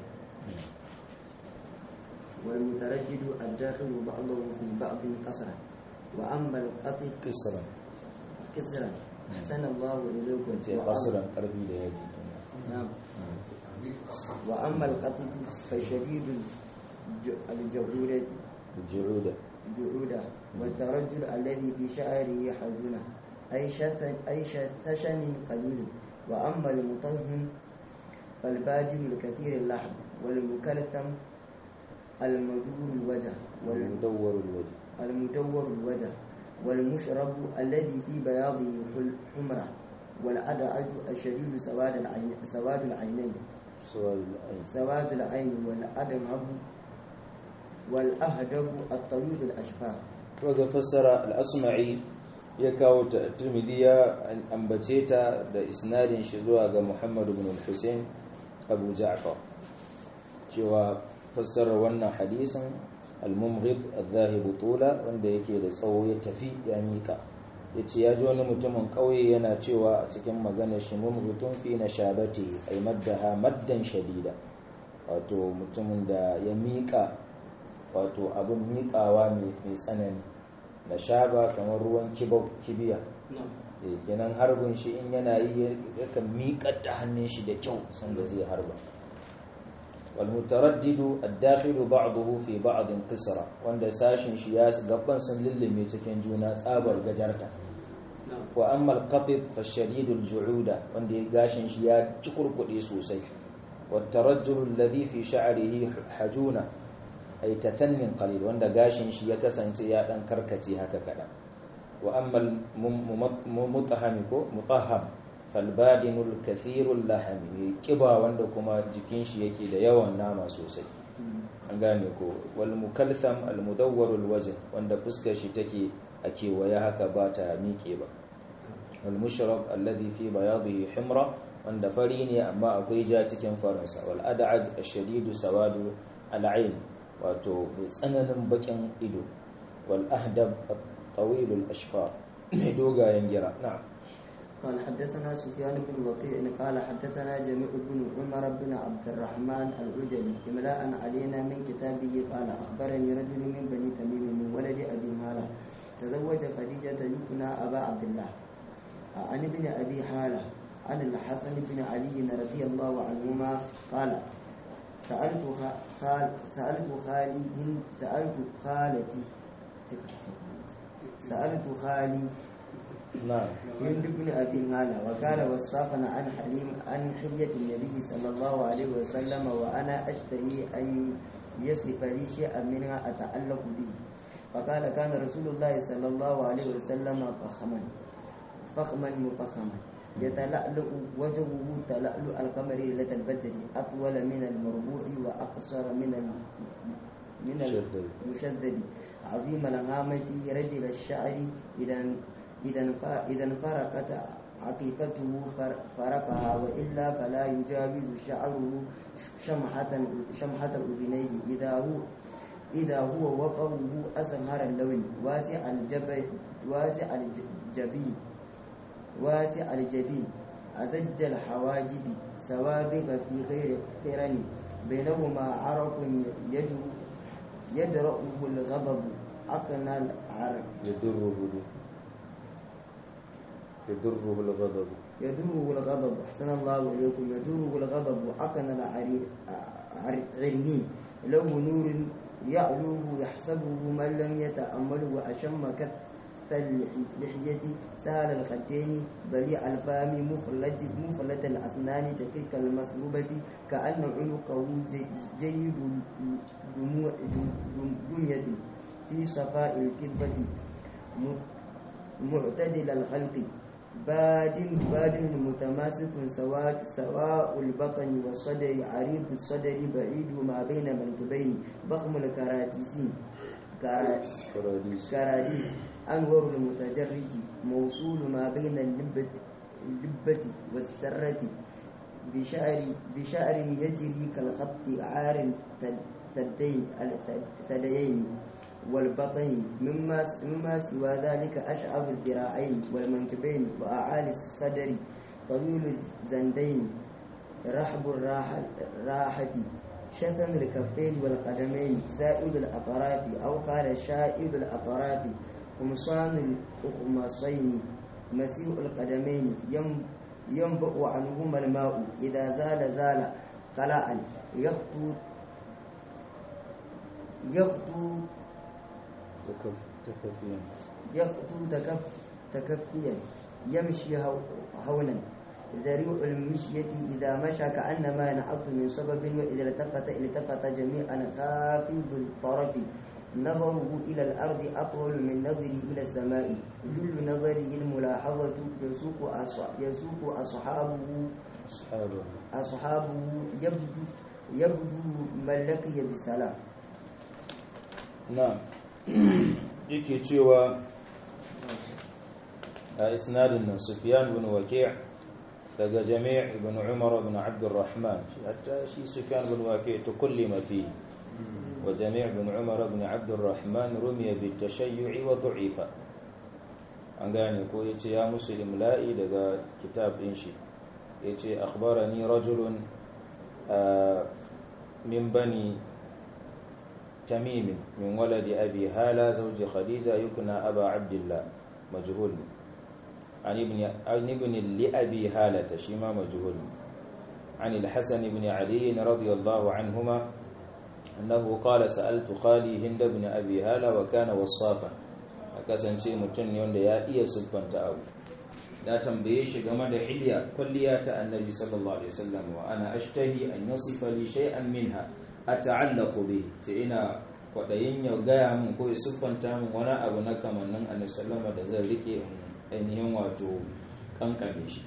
[SPEAKER 2] والمتردد الداخل بعضه في بعض قصرا وأما القطع
[SPEAKER 1] kisran
[SPEAKER 2] كسرا أحسن الله إليكم
[SPEAKER 1] ce qasran karbi da yaji
[SPEAKER 2] نعم وأما القطع فشديد الج- الجهود
[SPEAKER 1] ju'uda
[SPEAKER 2] جعودة والترجل الذي في شعره حزنة أي شثن أي شثشن قليل وأما المطهم فالبادم الكثير اللحم والمكلثم المجور الوجه
[SPEAKER 1] mudawwar alwajh
[SPEAKER 2] والمدور الوجه والمشرب الذي في بياضه حل- حمرة والأدعج الشديد سواد العين سواد العينين
[SPEAKER 1] suwal al-ayn
[SPEAKER 2] سواد العين والأدمهب والأهدب الطويل الأشفار
[SPEAKER 1] ga fassara al-asma'i ya kawo ta tirmidhi ya ambace ta da isnadin shi zuwa ga Muhammad ibn al-Husayn Abu Ja'far cewa fassara wannan hadisin al-mumghid al-dhahib tula wanda yake da tsawo ya tafi ya mika yace ya ji wani mutumin kauye yana cewa a cikin maganar shi mumghitun fi nashabati ay maddaha maddan shadida wato mutumin da ya mika wato abin miƙawa mai tsanani na shaba kamar ruwan kibiya Eh, kenan harbin shi in yana yi yakan miƙar da hannun shi da kyau sanda zai harba walmutaraddidu addakhilu ba'dahu fi ba'din qisra wanda sashin shi ya gaban sun lullube cikin juna tsabar gajarta wa amma al-qatid fa shadidul ju'uda wanda ya gashin shi ya cikurkude sosai wa tarajjul alladhi fi sha'rihi hajuna ay tatannin qalil wanda gashin shi ya kasance ya dan karkace haka kadan wa amma al-mutahham ko mutahham fal badinul kathirul lahmi kiba wanda kuma jikin shi yake da yawan nama sosai an gane ko wal mukaltham al mudawwar al wajh wanda fuskar shi take a kewaye haka ba ta miƙe ba wal mushrab alladhi fi bayadihi himra wanda fari ne amma akwai ja cikin faransa wal ad'aj ash-shadid sawadu al ayn wato tsananin bakin ido wal ahdab at-tawil al ashfar mai dogayen gira na'am
[SPEAKER 2] قال حدثنا سفيان بن وقيع قال حدثنا جميع بن عمر بن عبد الرحمن العجلي املاء علينا من كتابه قال اخبرني رجل من بني تميم من ولد ابي هاله تزوج خديجه يكنى ابا عبد الله عن ابن ابي هاله عن الحسن بن علي رضي الله عنهما قال سألت خال سألت خالي سألت خالتي سألت خالي
[SPEAKER 1] نعم
[SPEAKER 2] هند بن أبي هالة وكان وصافا عن حليم عن حلية النبي صلى الله عليه وسلم وأنا أشتهي أن يصرف لي شيئا منها أتعلق به فقال كان رسول الله صلى الله عليه وسلم فخما فخما مفخما يتلألؤ وجهه تلألؤ القمر ليلة البدر أطول من المربوع وأقصر من ال... من المشدد عظيم الهامة رجل الشعر إذا إذا إذا فرقت عقيقته فرقها وإلا فلا يجاوز شعره شمحة شمحة أذنيه إذا هو إذا هو وفره أزهر اللون واسع الجبين واسع الجبين واسع الجبين أزج الحواجب سوابغ في غير قرن بينهما عرق يدر يدرأه الغضب أقنى العرق
[SPEAKER 1] يدره يدره الغضب
[SPEAKER 2] يدره الغضب أحسن الله إليكم يدره الغضب وأقنى العرني له نور يعلوه يحسبه من لم يتأمل وأشم كث اللحية سهل الخدين ضليع الفم مفلج مفلة الأسنان دقيق المسلوبة كأن عنقه جيد دموع دمية في صفاء الكذبة معتدل الخلق باد باد متماسك سواء سواء البطن والصدر عريض الصدر بعيد ما بين منكبين ضخم الكراديسين كراديس أنور المتجرد موصول ما بين اللبة, اللبة والسرة بشعر بشعر يجري كالخط عار الثدين الثديين والبطن مما مما سوى ذلك أشعب الذراعين والمنكبين وأعالي الصدر طويل الزندين رحب الراحة راحة شتم الكفين والقدمين سائد الأطراف أو قال شائد الأطراف قمصان الأخمصين مسيء القدمين ينبع عنهما الماء إذا زال زال قلعا يخطو يخطو
[SPEAKER 1] تكفيا
[SPEAKER 2] يخطو تكف تكفيا يمشي هونا ذريع المشية إذا مشى كأنما ينحط من سبب وإذا التفت التفت جميعا خافض الطرف نظره إلى الأرض أطول من نظره إلى السماء جل نظره الملاحظة يسوق يسوق أصحابه
[SPEAKER 1] أصحابه
[SPEAKER 2] أصحابه يبدو يبدو من لقي بالسلام
[SPEAKER 1] نعم yake cewa a isnadin nan sufyan bin waki' daga jami' ibn umar ibn abdurrahman hatta shi sufyan bin waki' tukullima fi wa jami' ibn umar ibn abdurrahman rumiya bi tashayyu'i wa du'ifa an gane ko yace ya musu imla'i daga kitab din shi yace akhbarani rajulun min bani تميم من ولد أبي هالة زوج خديجة يكنى أبا عبد الله مجهول عن ابن عن ابن لأبي هالة شيما مجهول عن الحسن بن علي رضي الله عنهما أنه قال سألت خالي هند بن أبي هالة وكان وصافا أكسن شيء متن يوند يا إيا سبحان تأو da tambaye shi game da hilya kulliya ta annabi sallallahu alaihi wasallam wa ana ashtahi an yasifa li shay'an minha ata'allaqu bihi sai ina kwadayin ya gaya min ko ya siffanta min wani abu na kamannin annabi sallallahu da zan rike ainihin wato kankame shi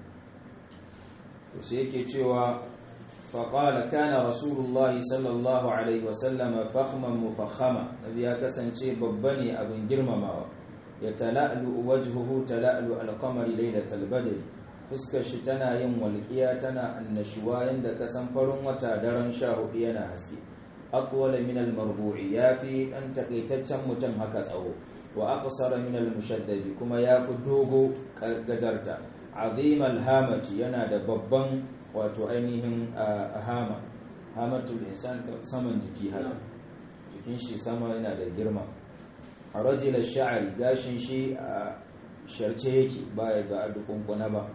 [SPEAKER 1] to sai yake cewa فقال كان رسول الله صلى الله عليه وسلم فخما مفخما الذي kasance babba ne abin girmamawa ya tala'lu wajhuhu tala'lu al-qamari laylatal badr fuskar shi tana yin walqiya tana annashuwa yanda kasan farin wata daren 14 yana haske aqwala min al-marbu'i yafi dan takaitaccen mutum haka tsawo wa aqsara min al-mushaddad kuma yafi dogo gajarta azim al-hamati yana da babban wato ainihin hama hamatul insan saman jiki haka jikin shi sama yana da girma a rajilar sha'ari gashin shi a sharce yake baya ga adukunkuna ba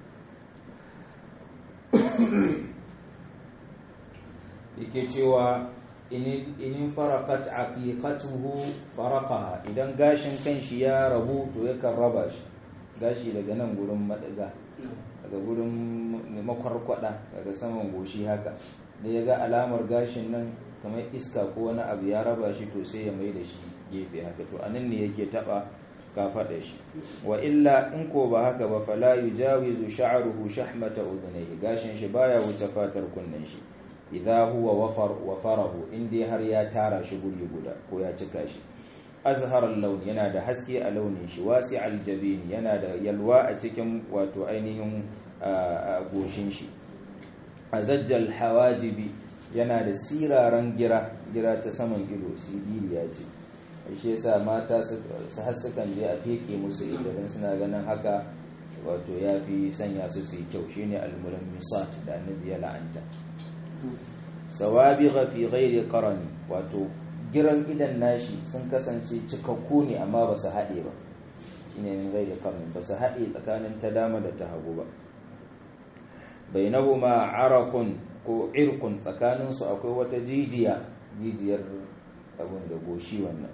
[SPEAKER 1] yake cewa inin farakat aqiqatuhu faraqaha idan gashin kanshi ya rabu to yakan raba shi gashi daga nan gurin madaga daga gurin makwarkwada daga saman goshi haka da ya ga alamar gashin nan kamar iska ko wani abu ya raba shi to sai ya mai da shi gefe haka to anan ne yake taba kafaɗa shi wa illa in ko ba haka ba fala yujawizu sha'ruhu shahmata udhunayhi gashin shi baya wuce fatar kunnen shi idza huwa wafar wafarahu indai har ya tara shi guri guda ko ya cika shi azharar launi yana da haske a launin shi wasi aljabin yana da yalwa a cikin wato ainihin goshin shi azajjal hawajibi yana da siraran gira gira ta saman ido sibiriya ce shi yasa mata su hassukan je a feke musu idan suna ganin haka wato ya fi sanya su su yi kyau shine almulan misat da annabi ya la'anta sawabiga fi ghairi qarani wato giran idan nashi sun kasance cikakku ne amma ba su haɗe ba shine min ghairi qarani ba su haɗe tsakanin ta dama da ta hagu ba bainahuma arakun ko irkun tsakanin su akwai wata jijiya jijiyar abun da goshi wannan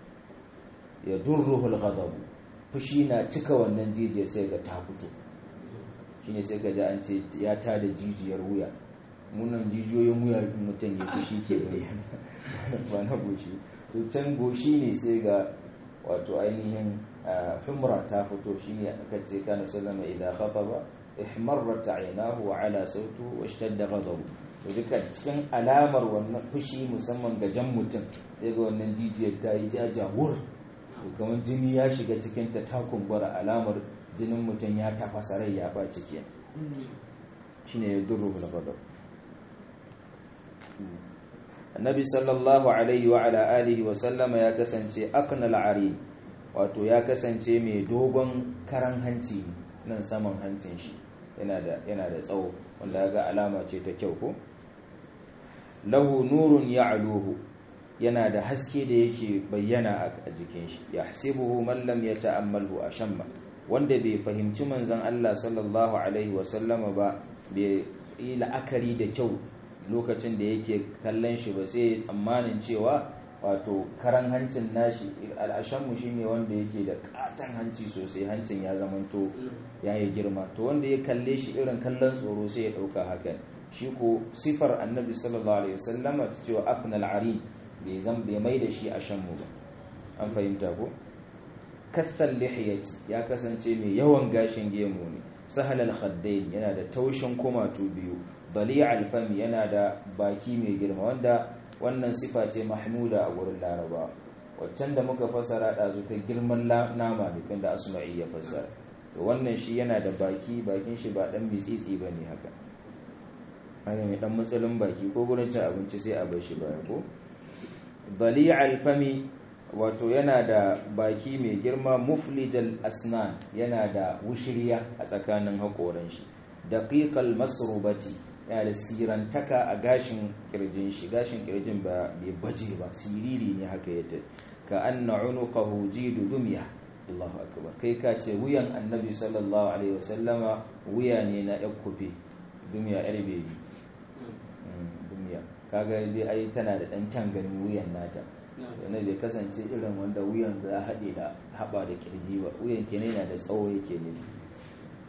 [SPEAKER 1] ya durruhul ghadab fushi na cika wannan jijiyar sai ga ta fito shine sai ga ji an ce ya tada jijiyar wuya munan jijiyoyin wuya mutum ya fushi ke bayyana ba na goshi to can goshi ne sai ga wato ainihin humra ta fito shine aka ce kana sallama idan khataba ihmarrat aynahu wa ala sautu wa ishtadda ghadabu to duka cikin alamar wannan fushi musamman ga jan mutum sai ga wannan jijiyar ta yi jajawur kamar jini ya shiga cikin ta ta kumbura alamar jinin mutum ya tafasa rai ya ba ciki shine ya duru bil ghadab annabi sallallahu alaihi wa ala alihi wa sallama ya kasance aknal ari wato ya kasance mai dogon karan hanci nan saman hancin shi yana da yana da tsawo wanda ga alama ce ta kyau ko lahu nurun ya'luhu yana da haske da yake bayyana a jikin shi yahsibuhu man lam yata'ammalhu ashamma wanda bai fahimci manzon Allah sallallahu alaihi wa sallama ba bai yi la'akari da kyau lokacin da yake kallon shi ba sai tsammanin cewa wato karan hancin nashi al'ashanmu shi ne wanda yake da katon hanci sosai hancin ya zamanto ya yi girma to wanda ya kalle shi irin kallon tsoro sai ya ɗauka hakan shi ko sifar annabi sallallahu alaihi wasallama ta cewa afnal ari bai zan bai mai da shi a shanmu ba an fahimta ko kathal lihiyati ya kasance mai yawan gashin gemu ne sahal al-khaddain yana da taushin kumatu biyu bali alfami yana da baki mai girma wanda wannan sifa ce mahmuda a wurin laraba waccan da muka fassara ɗazu ta girman nama ne da asma'i ya fassara to wannan shi yana da baki bakin shi ba dan mitsitsi ba ne haka haka mai dan matsalin baki ko gurin cin abinci sai a bar shi baya ko bali alfami wato yana da baki mai girma muflijal asnan yana da wushiriya a tsakanin haƙoran shi daqiqal masrubati yana da sirantaka a gashin kirjin shi gashin kirjin ba bai baje ba siriri ne haka yake ka anna unuqahu jidu dumya Allahu akbar kai ka ce wuyan annabi sallallahu alaihi wasallama wuya ne na yakkufe dumya yar bebi dumya kaga dai ai tana da dan kyan gani wuyan nata yana bai kasance irin wanda wuyan za haɗe da haɓa da kirji ba wuyan ke yana da tsawo yake ne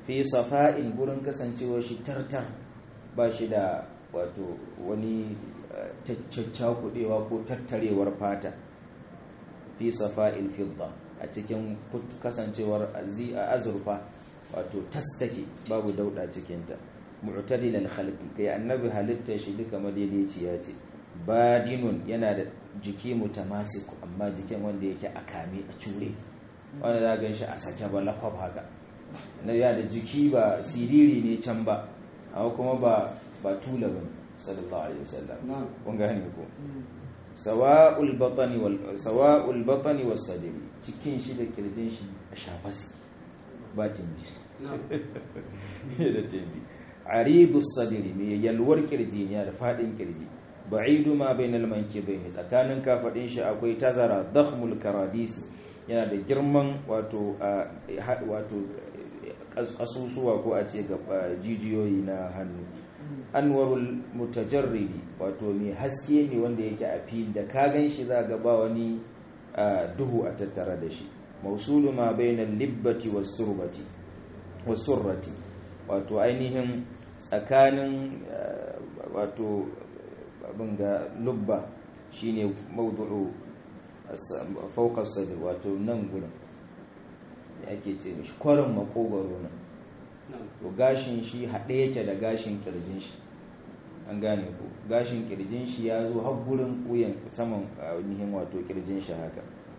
[SPEAKER 1] fi safa'in gurin kasancewar shi tartar ba shi da wato wani caccakudewa ko tattarewar fata fi safa'il fidda a cikin kasancewar azurfa wato tas take babu dauda cikinta mu'tadilal khalqi kai annabi halitta shi duka madaidaiciya ce badinun yana da jiki mutamasik amma jikin wanda yake a kame a cure wanda za ga shi a sake ba lakwab haka na yana da jiki ba siriri ne can ba amma kuma ba ba tula bane sallallahu alaihi wasallam kun gane ko sawa'ul batni wal sawa'ul batni was sadri cikin shi da kirjin shi a shafa su ba timbi da timbi aridus sadri me yalwar kirji ne da fadin kirji ba'idu ma bainal mankibaini tsakanin kafadin shi akwai tazara dakhmul karadis yana da girman wato wato kasusuwa ko a ce ga jijiyoyi na hannu anwarul mutajarridi wato mai haske ne wanda yake a fil da ka gan shi za ga ba wani duhu a tattara da shi mausulu ma bainal libbati was surbati was surrati wato ainihin tsakanin wato abin ga lubba shine mawdu'u fawqa sadr wato nan gurin ake ce mishi kwarin makogaro nan to gashin shi haɗe yake da gashin kirjin shi an gane ku gashin kirjin shi ya zo har gurin wuyan saman ainihin wato kirjin shi haka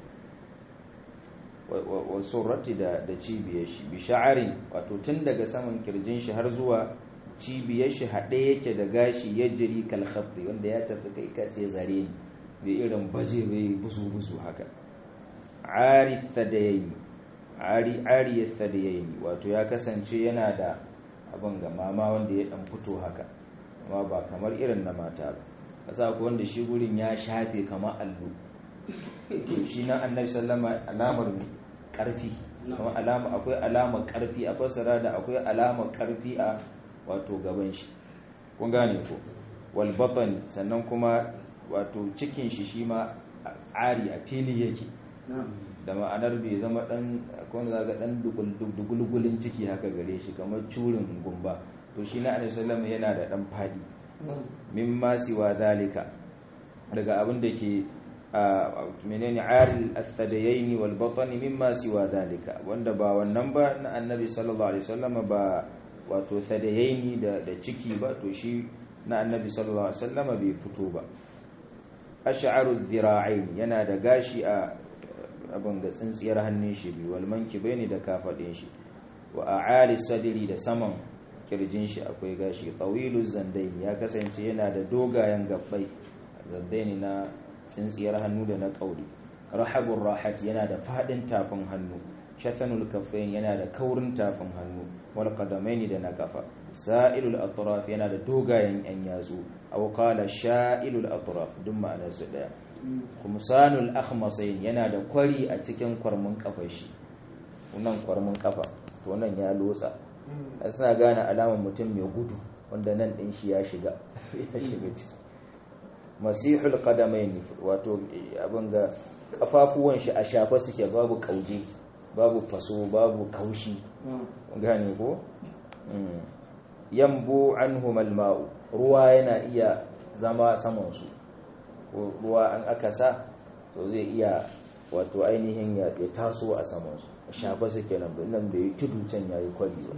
[SPEAKER 1] wa surrati da da cibiyar shi bi sha'arin wato tun daga saman kirjin shi har zuwa cibiyar shi haɗe yake da gashi ya jiri kalhabri wanda ya tafi kai kace zare ne bai irin baje bai busu busu haka ari thadayayi ari ari thadayayi wato ya kasance yana da abin ga mama wanda ya dan fito haka amma ba kamar irin na mata ba kasa ko wanda shi gurin ya shafe kamar allo to shi na annabi sallama alamar karfi kuma alama akwai alamar karfi a fasara da akwai alamar karfi a wato gaban shi kun gane ko wal batani sannan kuma wato cikin shi shi ma ari a fili yake da ma'anar bai zama dan akwai wanda zaga dan dugulgulin ciki haka gare shi kamar curin gumba to shi na annabi sallama yana da dan fadi mimma siwa zalika daga abin da ke menene aril athadayaini wal batni mimma siwa zalika wanda ba wannan ba na annabi sallallahu alaihi wasallam ba wato thadayaini da da ciki ba to shi na annabi sallallahu alaihi wasallam bai fito ba ash'aru dhira'ain yana da gashi a abin da tsintsiyar hannun shi bi wal mankibaini da kafadin shi wa a'ali sadri da saman kirjin shi akwai gashi tawilu zandaini ya kasance yana da dogayen gabbai zandaini na tsintsiyar hannu da na kauri rahabur rahat yana da fadin tafin hannu shatanul kaffain yana da kaurin tafin hannu wal qadamaini da na kafa sa'ilul atraf yana da dogayen yan yatsu aw qala sha'ilul atraf duk ma'anar su daya kumsanul akhmasain yana da kwari a cikin kwarmin kafar shi wannan kwarmin kafa to nan ya lotsa suna gane alamar mutum mai gudu wanda nan din shi ya shiga ya shiga ciki masihul qadamain wato abin ga kafafuwan shi a shafa suke babu kauje babu faso babu kaushi gane ko yambu anhum alma'u ruwa yana iya zama saman su ruwa an aka sa to zai iya wato ainihin ya taso a saman su shafa suke nan nan bai tudu can yayi kwari ba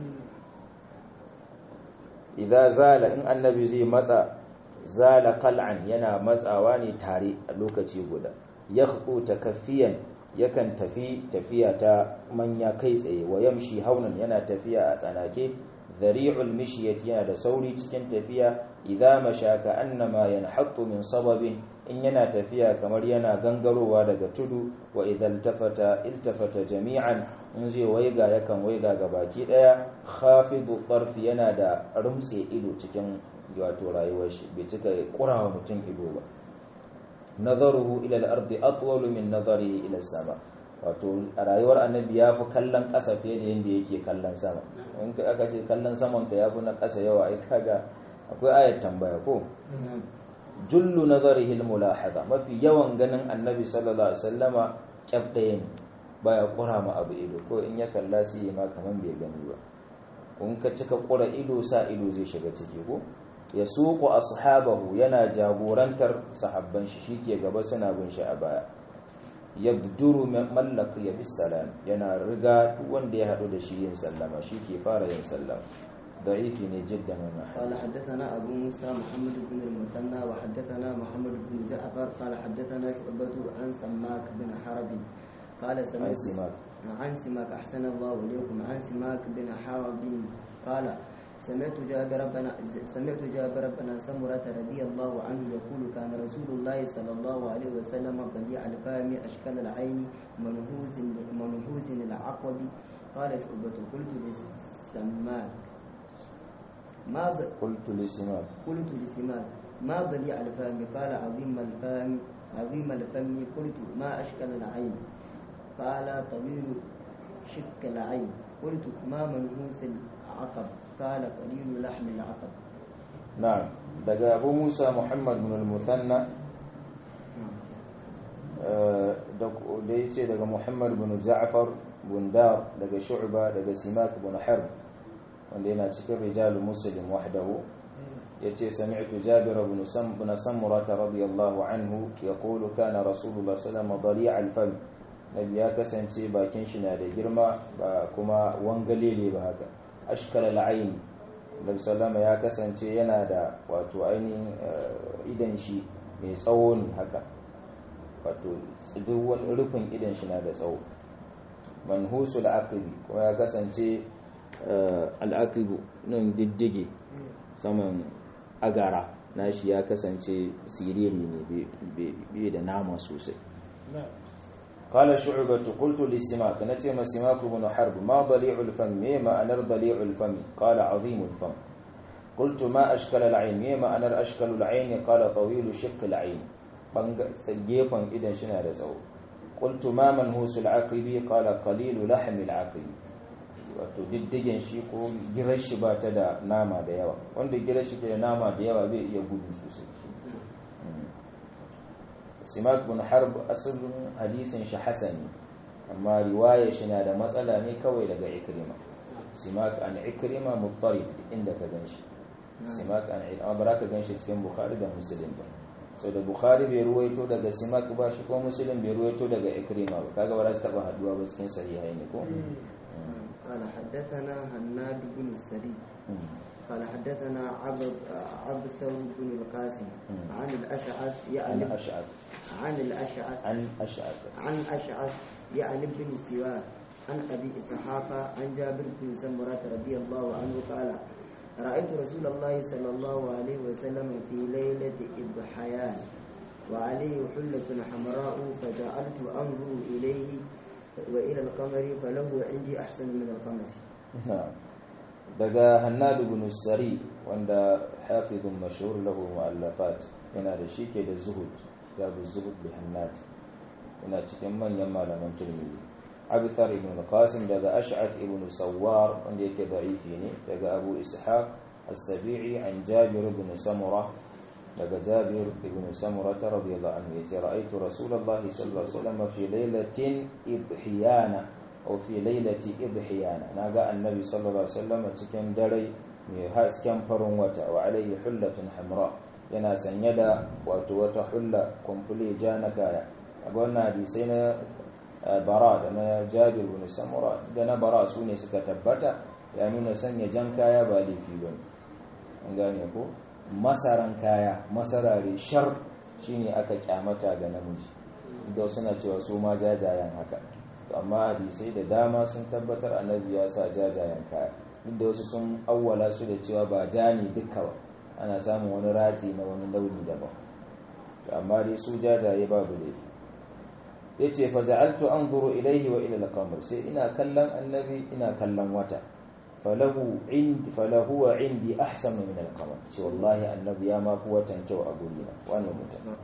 [SPEAKER 1] idza zala in annabi zai matsa zala qal'an yana matsawa ne tare a lokaci guda yakhdu takaffiyan yakan tafi tafiya ta manya kai tsaye wa yamshi haunan yana tafiya a tsanake dhari'ul mishyati yana da sauri cikin tafiya idza mashaka annama yanhattu min sababin in yana tafiya kamar yana gangarowa daga tudu wa idan iltafata iltafata jami'an in zai waiga yakan waiga ga baki daya khafidu tarfi yana da rumtse ido cikin wato rayuwar shi bai cika kurawa mutum ido ba nazaruhu ila al-ardi atwal min nazarihi ila sama wato a rayuwar annabi ya fi kallon ƙasa fiye da yadda yake kallon sama in aka ce kallon saman ka ya fi na ƙasa yawa ai kaga akwai ayat tambaya ko jullu nazarihi al-mulahada mafi yawan ganin annabi sallallahu alaihi wasallama kyaf ɗaya ne baya kura ma abu ido ko in ya kalla su yi ma kaman bai gani ba kun ka cika ƙura ido sa ido zai shiga ciki ko ya suku ashabahu yana jagorantar sahabban shi shike gaba suna bin shi a baya yabduru mallak ya bis salam yana riga duk wanda ya hadu da shi yin sallama shike fara yin sallama ضعيف جدا
[SPEAKER 2] قال حدثنا أبو موسى محمد بن المثنى وحدثنا محمد بن جعفر قال حدثنا شعبة عن سماك بن حرب قال
[SPEAKER 1] عن
[SPEAKER 2] سمعت
[SPEAKER 1] سماك
[SPEAKER 2] عن سماك أحسن الله إليكم عن سماك بن حرب قال سمعت جابر بن سمعت جابر بن سمرة رضي الله عنه يقول كان رسول الله صلى الله عليه وسلم بديع الفم أشكال العين منهوز منهوز العقب قال شعبة قلت لسماك ما ب...
[SPEAKER 1] قلت لسماك
[SPEAKER 2] قلت لسماك ما ضليع الفم قال عظيم الفم عظيم الفم قلت ما أشكل العين قال طويل شك العين قلت ما منهوس العقب قال قليل لحم العقب
[SPEAKER 1] نعم daga abu musa muhammad bin al-muthanna da ya ce daga muhammad bin ja'far bin dar daga shu'ba daga simak bin harb wanda yana cikin rijalul muslim wahdahu yace sami'tu jabir bin sam bin samura radiyallahu anhu yaqulu kana rasulullah sallallahu alaihi wasallam al-fam nabi ya kasance bakin shi na da girma ba kuma wangalele ba haka ashkal al-ayn nabi sallama ya kasance yana da wato ainihin idan shi mai tsawo ne haka wato duk wani rufin idan shi na da tsawo manhusul aqibi kuma ya kasance al'aqibu nan diddige saman agara nashi ya kasance siriri ne bai da nama sosai قال شعبة قلت لسماك نتيم سماك بن حرب ما ضليع الفم ما أنر ضليع الفم قال عظيم الفم قلت ما أشكل العين ما أنر أشكل العين قال طويل شق العين سجيفا إذا شنا رزو قلت ما منهوس العقب قال قليل لحم العقب wato diddigen shi ko girar shi ba ta da nama da yawa wanda girar shi ke da nama da yawa zai iya gudu sosai simak bin harb asalin hadisin shi hasani amma riwaya shi na da matsala ne kawai daga ikrima simak an ikrima muttarif inda ka ganshi simak an amma ba ka ganshi cikin bukhari da muslim ba sau da bukhari bai ruwaito daga simak ba shi ko muslim bai ruwaito daga ikrima ba kaga ba za su taba haduwa ba cikin sahihai ne ko
[SPEAKER 2] قال حدثنا هناد بن السري قال حدثنا عبد عبثر بن القاسم عن الأشعث يعني
[SPEAKER 1] عن أشعث
[SPEAKER 2] عن الأشعث
[SPEAKER 1] عن أشعث
[SPEAKER 2] عن أشعث يعني بن سوار عن أبي إسحاق عن جابر بن سمرة رضي الله عنه قال رأيت رسول الله صلى الله عليه وسلم في ليلة إضحيان وعليه حلة حمراء فجعلت أنظر إليه وإلى القمر فله عندي أحسن من القمر
[SPEAKER 1] نعم daga hannadu bin sari wanda hafizun mashhur lahu mu'allafat yana da shi ke da zuhud kitabu zuhud bi hannad yana cikin manyan malaman turmidi abithar ibn qasim daga ash'ath ibn sawwar wanda yake da'ifi ne daga abu ishaq as-sabi'i an jabir ibn samura daga jabir ibn samura radiyallahu anhu yace ra'aytu rasulullahi sallallahu alaihi wasallam fi lailatin idhiyana aw fi lailati idhiyana naga annabi sallallahu alaihi wasallam cikin dare mai hasken farin wata wa alaihi hullatun hamra yana sanye da wato wata hulla kumfule ja na kaya a wannan hadisai na bara da na jabir bin samura da na bara su ne suka tabbata ya nuna sanya jan kaya ba laifi ba an gane ko masaran kaya masarare shar shine aka kyamata ga namiji da suna cewa su ma jajayen haka to amma hadisai da dama sun tabbatar annabi ya sa jajayen kaya duk da wasu sun awwala su da cewa ba ja ne dukka ba ana samun wani rati na wani launi daban to amma dai su jajaye babu laifi yace fa ja'altu anzuru ilayhi wa ila al-qamar sai ina kallon annabi ina kallon wata falahu indi falahu wa indi ahsanu min al-qamar ce wallahi annabi ya ma fi watan kyau a gurina wannan mutum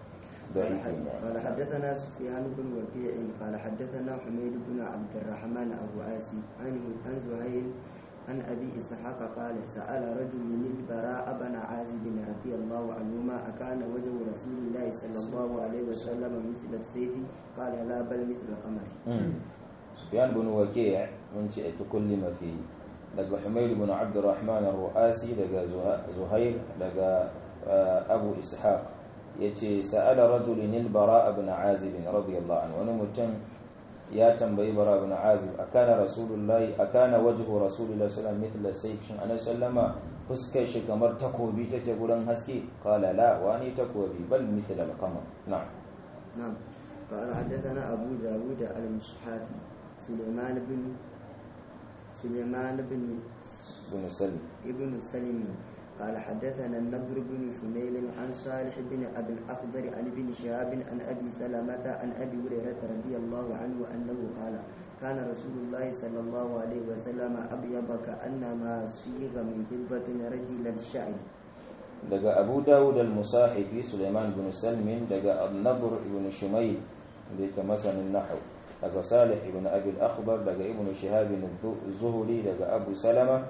[SPEAKER 2] قال حدثنا سفيان بن وكيع قال حدثنا حميد بن عبد الرحمن ابو عاصي عن عن زهير عن ابي اسحاق قال سال رجل من البراء بن عازب رضي الله عنهما اكان وجه رسول الله صلى الله عليه وسلم مثل السيف قال لا بل مثل القمر
[SPEAKER 1] سفيان بن وكيع من تكلم فيه daga Humayr ibn Abdurrahman ar-Ru'asi daga Zuhair daga Abu Ishaq yace sa'ala rajulun al-Bara ibn Azib radiyallahu anhu wani mutum ya tambayi Bara ibn Azib akana rasulullahi akana wajhu rasulullahi sallallahu alaihi wasallam mithla sayf shin annabi sallama fuskar shi kamar takobi take gurin haske qala la wani takobi bal mithla al-qamar na'am
[SPEAKER 2] نعم قال حدثنا أبو داود المصحافي سليمان بن سليمان بن
[SPEAKER 1] بن سلم
[SPEAKER 2] ابن سلم قال حدثنا النضر بن شميل عن صالح بن أبي الأخضر عن ابن شهاب عن أبي سلمة عن أبي هريرة رضي الله عنه أنه قال كان رسول الله صلى الله عليه وسلم أبيض كأنما صيغ من فضة رجل الشعر
[SPEAKER 1] daga abu dawud al-musahifi suleiman bin salmin daga annabur ibn shumayl da yake masanin nahaw daga salih ibn abi al-akhbar daga ibn shihab zuhuri daga abu salama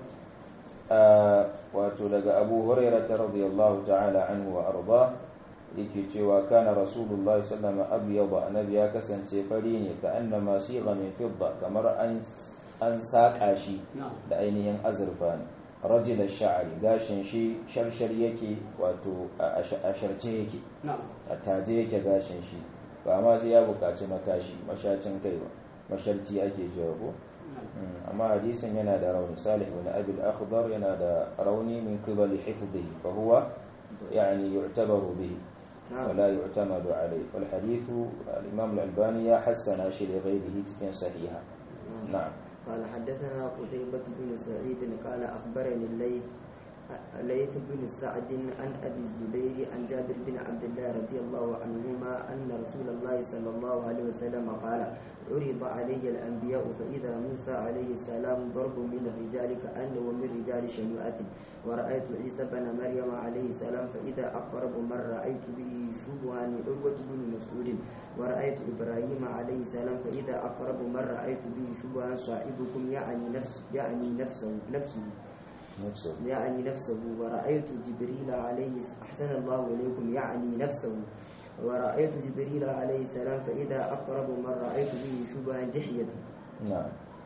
[SPEAKER 1] wato daga abu hurairah radiyallahu ta'ala anhu wa arda yake cewa kana rasulullah sallallahu alaihi wasallam annabi ya kasance fari ne ka annama sigha min fidda kamar an an saka shi da ainihin azurfa ne rajul sha'ari gashin shi sharshar yake wato a sharce yake a taje yake gashin shi ba ma sai ya buƙaci matashi mashacin kai ba masharci ake cewa ko amma hadisin yana da rauni salih ibn abi al-akhdar yana da rauni min qibali hifdhihi fa huwa yani yu'tabaru bihi ولا يعتمد عليه والحديث الإمام الألباني حسن شيء لغيره تكن صحيحة نعم
[SPEAKER 2] قال حدثنا قتيبة بن سعيد قال أخبرني الليث الليث بن سعد عن أبي الزبير عن جابر بن عبد الله رضي الله عنهما أن رسول الله صلى الله عليه وسلم قال عرض علي الأنبياء فإذا موسى عليه السلام ضرب من الرجال كأنه من رجال شنوءة ورأيت عيسى بن مريم عليه السلام فإذا أقرب من رأيت به شبها عروة بن مسعود ورأيت إبراهيم عليه السلام فإذا أقرب من رأيت به شبها صاحبكم يعني نفس يعني نفسه نفسه
[SPEAKER 1] نفسه
[SPEAKER 2] يعني نفسه ورأيت جبريل عليه أحسن الله إليكم يعني نفسه ورأيت جبريل عليه السلام فإذا أقرب من رأيت به شبها دحية
[SPEAKER 1] نعم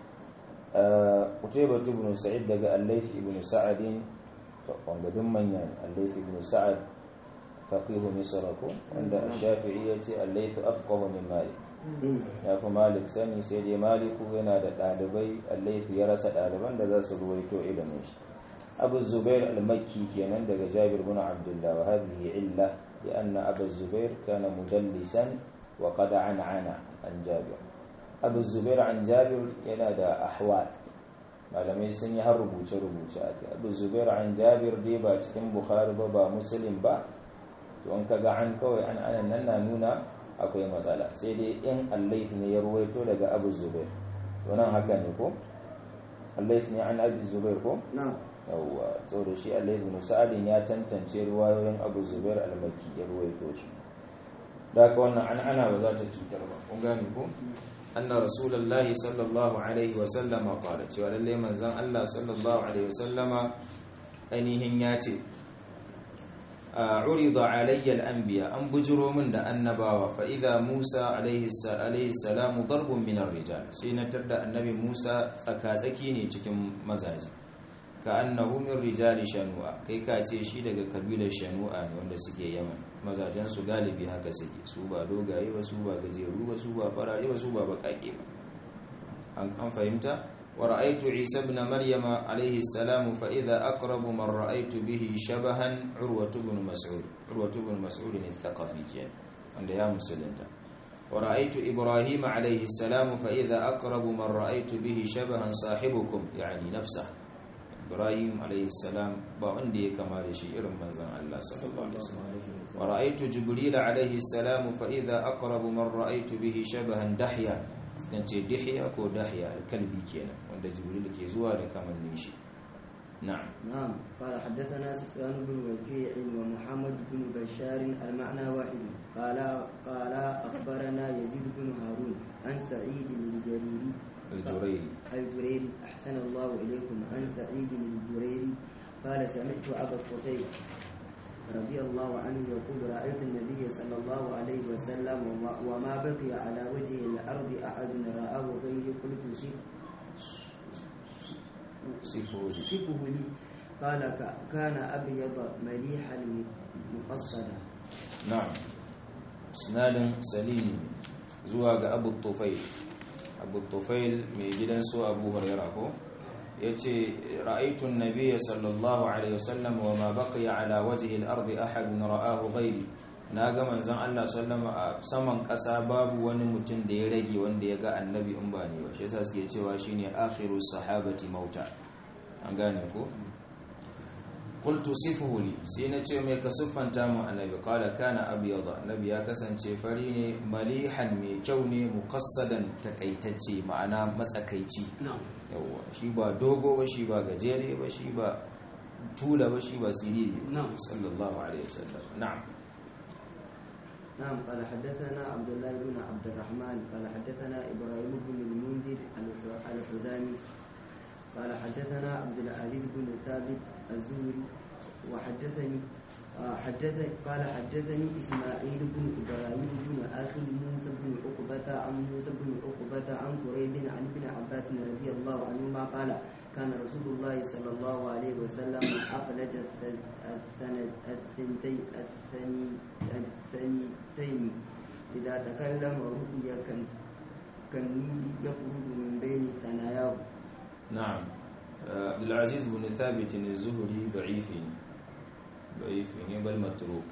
[SPEAKER 1] قتيبة بن سعيد دقى الليث بن سعد وقد من يعني الليث بن سعد فقيه مصركم عند الشافعية الليث أفقه من مالك ya fi malik sani sai dai maliku yana da ɗalibai allaifu ya rasa ɗaliban da za su ruwaito ilimin shi abu zubair al-makki kenan daga jabir bin abdullah wa hadhihi illa li anna abu zubair kana mudallisan wa qad an'ana an jabir abu zubair an jabir yana da ahwal malamai sun yi har rubuce rubuce a kai abu zubair an jabir dai ba cikin bukhari ba ba muslim ba to an kaga an kawai an anan nan na nuna akwai matsala sai dai in allaif ne ya ruwaito daga abu zubair to nan haka ne ko allaif ne an abu zubair ko
[SPEAKER 2] نعم
[SPEAKER 1] yawwa saboda shi allaif bin sa'adin ya tantance ruwayoyin abu zubair al-makki ya ruwaito shi da haka wannan an ana ba za ta cutar ba kun gane ko anna rasulullahi sallallahu alaihi wa sallama qala cewa lalle manzon Allah sallallahu alaihi wa sallama ainihin ya ce عرض علي الأنبياء أن بجروا من النباوة فإذا موسى عليه السلام ضرب من الرجال سينتر da النبي موسى tsakatsaki ne cikin mazaji كأنه من رجال shanu'a kai ka ce shi daga kabilar shanu'a ne wanda suke yaman mazajen su galibi haka suke su ba dogaye ba su ba gajeru ba su ba farare ba su ba bakake ba an fahimta ورأيت عيسى بن مريم عليه السلام فإذا أقرب من رأيت به شبها عروة بن مسعود عروة بن مسعود الثقفي كان عند يا مسلمتا ورأيت إبراهيم عليه السلام فإذا أقرب من رأيت به شبها صاحبكم يعني نفسه إبراهيم عليه السلام بأندي كما شيء من زن الله صلى الله عليه وسلم ورأيت جبريل عليه السلام فإذا أقرب من رأيت به شبها دحيا kan ce dihiya ko dahiya alkalbi kenan wanda jibril ke zuwa da kamannin shi na'am
[SPEAKER 2] نعم قال حدثنا سفيان بن وكيع ومحمد بن بشار المعنى واحد قال قال أخبرنا يزيد بن هارون عن سعيد الجريري
[SPEAKER 1] الجريري
[SPEAKER 2] الجريري أحسن الله إليكم عن سعيد الجريري قال سمعت أبا الطفيل رضي الله عنه يقول رأيت النبي صلى الله عليه وسلم وما, وما بقي على وجه الأرض أحد رآه غيري قلت شف
[SPEAKER 1] صفه لي.
[SPEAKER 2] صفه لي قال ك- كان أبيض مليحا مقصدا
[SPEAKER 1] na'am sinadin salimi zuwa ga abu tufail abu tufail mai gidan su abu huraira ko ya ce ra'aitun nabiya sallallahu alaihi wasallam wa ma baqiya ala wajhi al-ardi ahadun ra'ahu ghairi na ga manzon Allah sallama a saman ƙasa babu wani mutum da ya rage wanda ya ga annabi in ba ne ba shi yasa suke cewa shine akhiru sahabati mauta an gane ko qultu sifuhu li sai na ce mai ka siffanta mu annabi qala kana abyada annabi ya kasance fari ne malihan mai kyau ne muqassadan takaitacce ma'ana matsakaici
[SPEAKER 2] نعم
[SPEAKER 1] yawa shi ba dogo ba shi ba gajere ba shi ba tula ba shi ba siriri
[SPEAKER 2] نعم
[SPEAKER 1] sallallahu alaihi wasallam na'am
[SPEAKER 2] نعم قال حدثنا عبد الله بن عبد الرحمن قال حدثنا إبراهيم بن المنذر الح- الحزامي قال حدثنا عبد العزيز بن ثابت الزهري وحدثني آه، حدث قال حدثني إسماعيل بن إبراهيم بن أخي موسى بن عقبة عن موسى بن عقبة عن قريب عن ابن عباس رضي الله عنهما قال كان رسول الله صلى الله عليه وسلم أخرج الث- الثن- الثنتي الثني الثنيتين إذا تكلم رؤيا كان كالنور يخرج من بين ثناياه
[SPEAKER 1] na'am Uh, abdulaziz bin thabit ne zuhuri da'ifi ne da'ifi ne bal matruk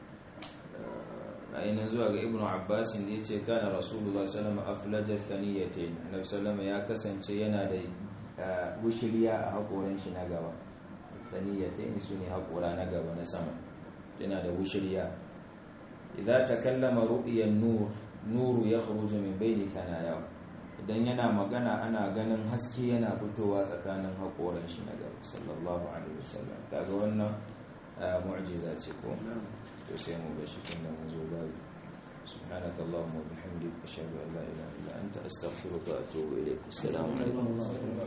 [SPEAKER 1] Uh, ainihin zuwa ga ibnu abbas da ya ce kana rasulullah sallama aflaja thaniyatain annabi sallama ya kasance yana da uh, wushiriya a hakoran shi na gaba thaniyatain su ne hakora na gaba na sama yana da wushiriya idza takallama ru'yan nur nuru yakhruju min bayni thanayahu idan yana magana ana ganin haske yana fitowa tsakanin haƙoran shi na gaba sallallahu alaihi wasallam kaga wannan ah, mu'jiza ce ko to sai mu ga shi tunda mun zo babu سبحانك اللهم وبحمدك أشهد أن لا إله إلا أنت أستغفرك وأتوب إليك السلام عليكم